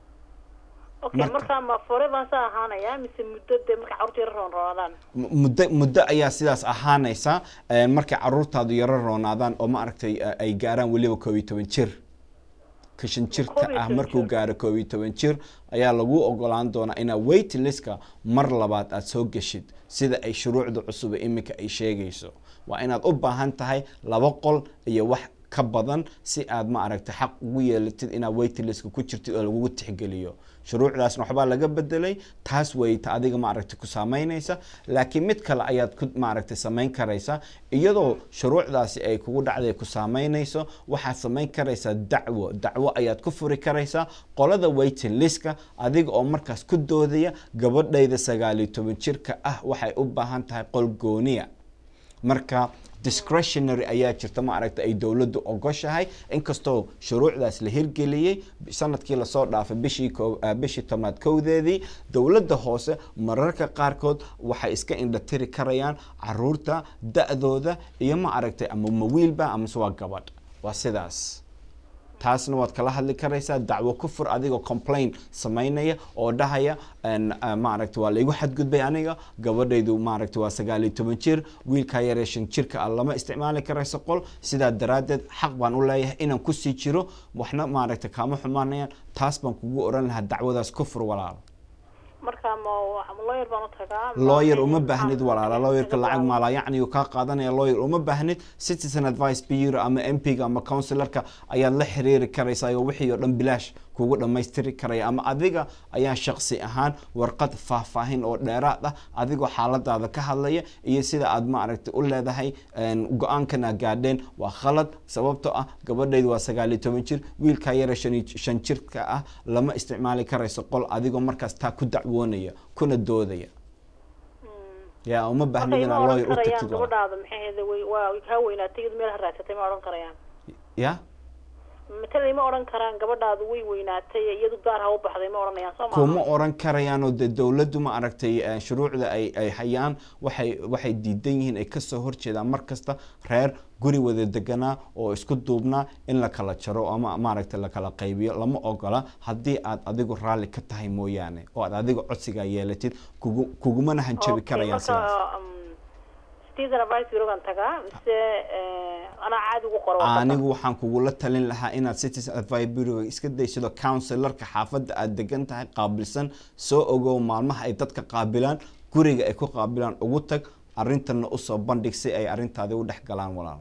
muddo muddo ayaa sidaas ahaanaysa markay caruurtaadu yaro roonaadaan oo ma aragtay ay gaaraan weliba koob iyo toban jir kashan jirka ah markuu gaaro koob iyo toban jir ayaa lagu ogolaan doonaa inaad waiting listka mar labaad aada soo geshid sida ay shuruucda cusub ee iminka ay sheegayso waa inaad u baahan tahay laba qol iyo wax ka badan si aad ma aragtay xaq ugu yeelatid inaad waiting listka ku jirtid oo lagugu tixgeliyo shuruucdaasna waxbaa laga bedelay taas weyta adiga maaragtay ku saameynaysa laakiin mid kale ayaad ku maaragtay samayn karaysa iyadoo shuruucdaasi ay kugu dhacday ku saameynayso waxaad samayn karaysaa dacwo dacwo ayaad ku furi karaysaa qolada waiting listka adiga oo markaas ku doodaya gabadhayda sagaal iyo toban jirka ah waxay u baahan tahay qol gooniya marka discretionary ayaa jirta ma aragta ay dowladdu ogoshahay inkastoo shuruucdaas la hirgeliyey sanadkii lasoo dhaafay bishii bishii tobnaad kowdeedii dowladda hoose mararka qaarkood waxay iska indhatiri karayaan caruurta da-dooda iyo ma aragtay ama mawiilba amase waa gabadh waa sidaas taasna waad kala hadli karaysaa dacwo ku fur adigoo complain samaynaya oo dhahaya maaragta waa laigu xadgudbay aniga gabadhaydu maaragta waa sagaal iyo toban jir wiilkaa yaree shan jirka ah lama isticmaali karayso qol sidaa daraaddeed xaq baan u leeyahay inaan kusii jiro waxna maaragta kaama xumaanayaan taas baan kugu oran lahaa dacwadaas ku fur walaal lawyer uma baahnid walaala lawyerka lacag maala yacni uu kaa qaadanaya lawyer uma baahnid citizen advice bureau ama mp-ga ama counsilarka ayaad la xiriiri karaysaa oo wixii oo dhan bilaash kugu dhammaystiri karaya ama adiga ayaa shaqsi ahaan warqad faahfaahin oo dheeraad ah adigoo xaaladaada ka hadlaya iyo sida aad maaragtay u leedahay go-aankana gaadheen waa khalad sababtoo ah gabadhaydu waa sagaal iyo toban jir wiilkaa yara shan jirka ah lama isticmaali karayso qol adigoo markaas taa ku dacwoonaya kuna doodaya ya uma baahnid inaad lawyer u tagtid ya matalay ma odhan karaan gabadhaadu way weynaatay iyadu gaar ha u baxday ma odhanayaan soo kuma odhan karayaan oo dee dowladdu ma aragtay shuruucda ay ay hayaan waxay waxay diidan yihiin ay kasoo horjeedaan mar kasta reer guri wada deganaa oo isku duubnaa in la kala jaro ama maaragtay lakala qaybiyo lama ogola haddii aad adigu raalli ka tahay mooyaane oo aad adiga codsigaa yeelatid kugu kugumana hanjabi karayaan sidaas anigu waxaan kugula talin lahaa inaad citizen advice bureau iska daysido counsilarka xaafadda aad degan tahay qaabilsan soo ogow maalmaha ay dadka qaabilaan guriga ay ku qaabilaan ugu tag arintana usoo bandhig si ay arintaadi u dhex galaan walaal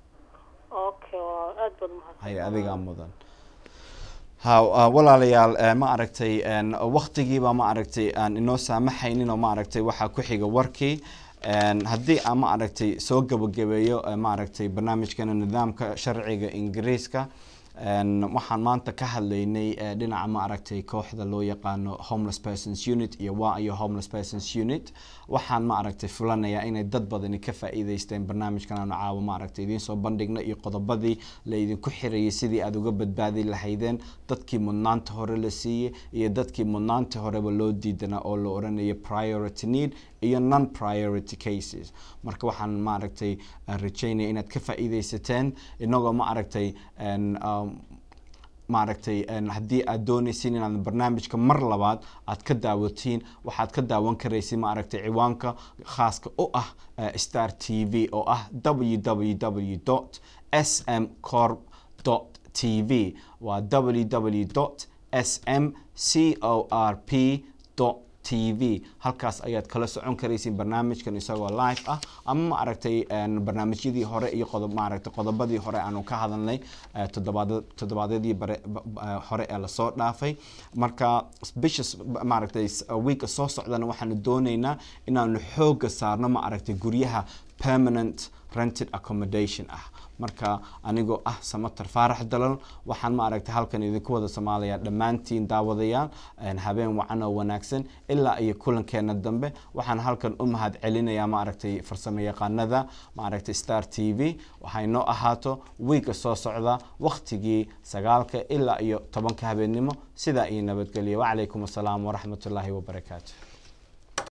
hay adigaa mudan ha walaalayaal ma aragtay waktigiiba ma aragtay aan inoo saamaxaynin oo ma aragtay waxaa ku xiga warkii haddii aan ma aragtay soo gabagabeeyo ma aragtay barnaamijkana nidaamka sharciga ingiriiska waxaan maanta ka hadlaynay dhinaca ma aragtay kooxda loo yaqaano homeless persons unit iyo waa iyo homeless persons unit waxaan ma aragtay fulanayaa inay dad badani ka faa'iideysteen barnaamijkan aanu caawa ma aragtay idiin soo bandhigna iyo qodobadii la idinku xirayay sidii aada uga badbaadi lahaydeen dadkii mudnaanta hore la siiyey iyo dadkii mudnaanta horeba loo diidanaa oo la oranayay priority need iyo non priority cases marka waxaan maaragtay rajaynaya inaad ka faa'iidaysateen inagoo ma aragtay maaragtay haddii aad doonaysiin inaad barnaamijka mar labaad aad ka daawatiin waxaad ka daawan karaysid maaragtay ciwaanka khaaska u ah star t v oo ah www s m corp t v waa www s m c o r p t v halkaas ayaad kala socon karaysiin barnaamijkan isagoo live ah ama ma aragtay barnaamijyadii hore iyo qodob maaragtay qodobadii hore aanu ka hadalnay toddobaad toddobaadyadii bare hore ee lasoo dhaafay marka bisha maaragtay weeka soo socdana waxaanu doonaynaa inaanu xooga saarno ma aragtay guryaha permanent rented accommodation ah marka anigoo ah samatar faarax dalal waxaan ma aragtay halkan idinku wada soomaaliya dhammaantiin daawadayaal habeen wacan oo wanaagsan ilaa iyo kulankeena dambe waxaan halkan u mahad celinayaa ma aragtay farsamo yaqaanada ma aragtay star t v waxay noo ahaato wiiga soo socda waktigii sagaalka ilaa iyo tobanka habeennimo sidaa iyo nabadgelya wacalaykum assalaam waraxmatullaahi wabarakaatu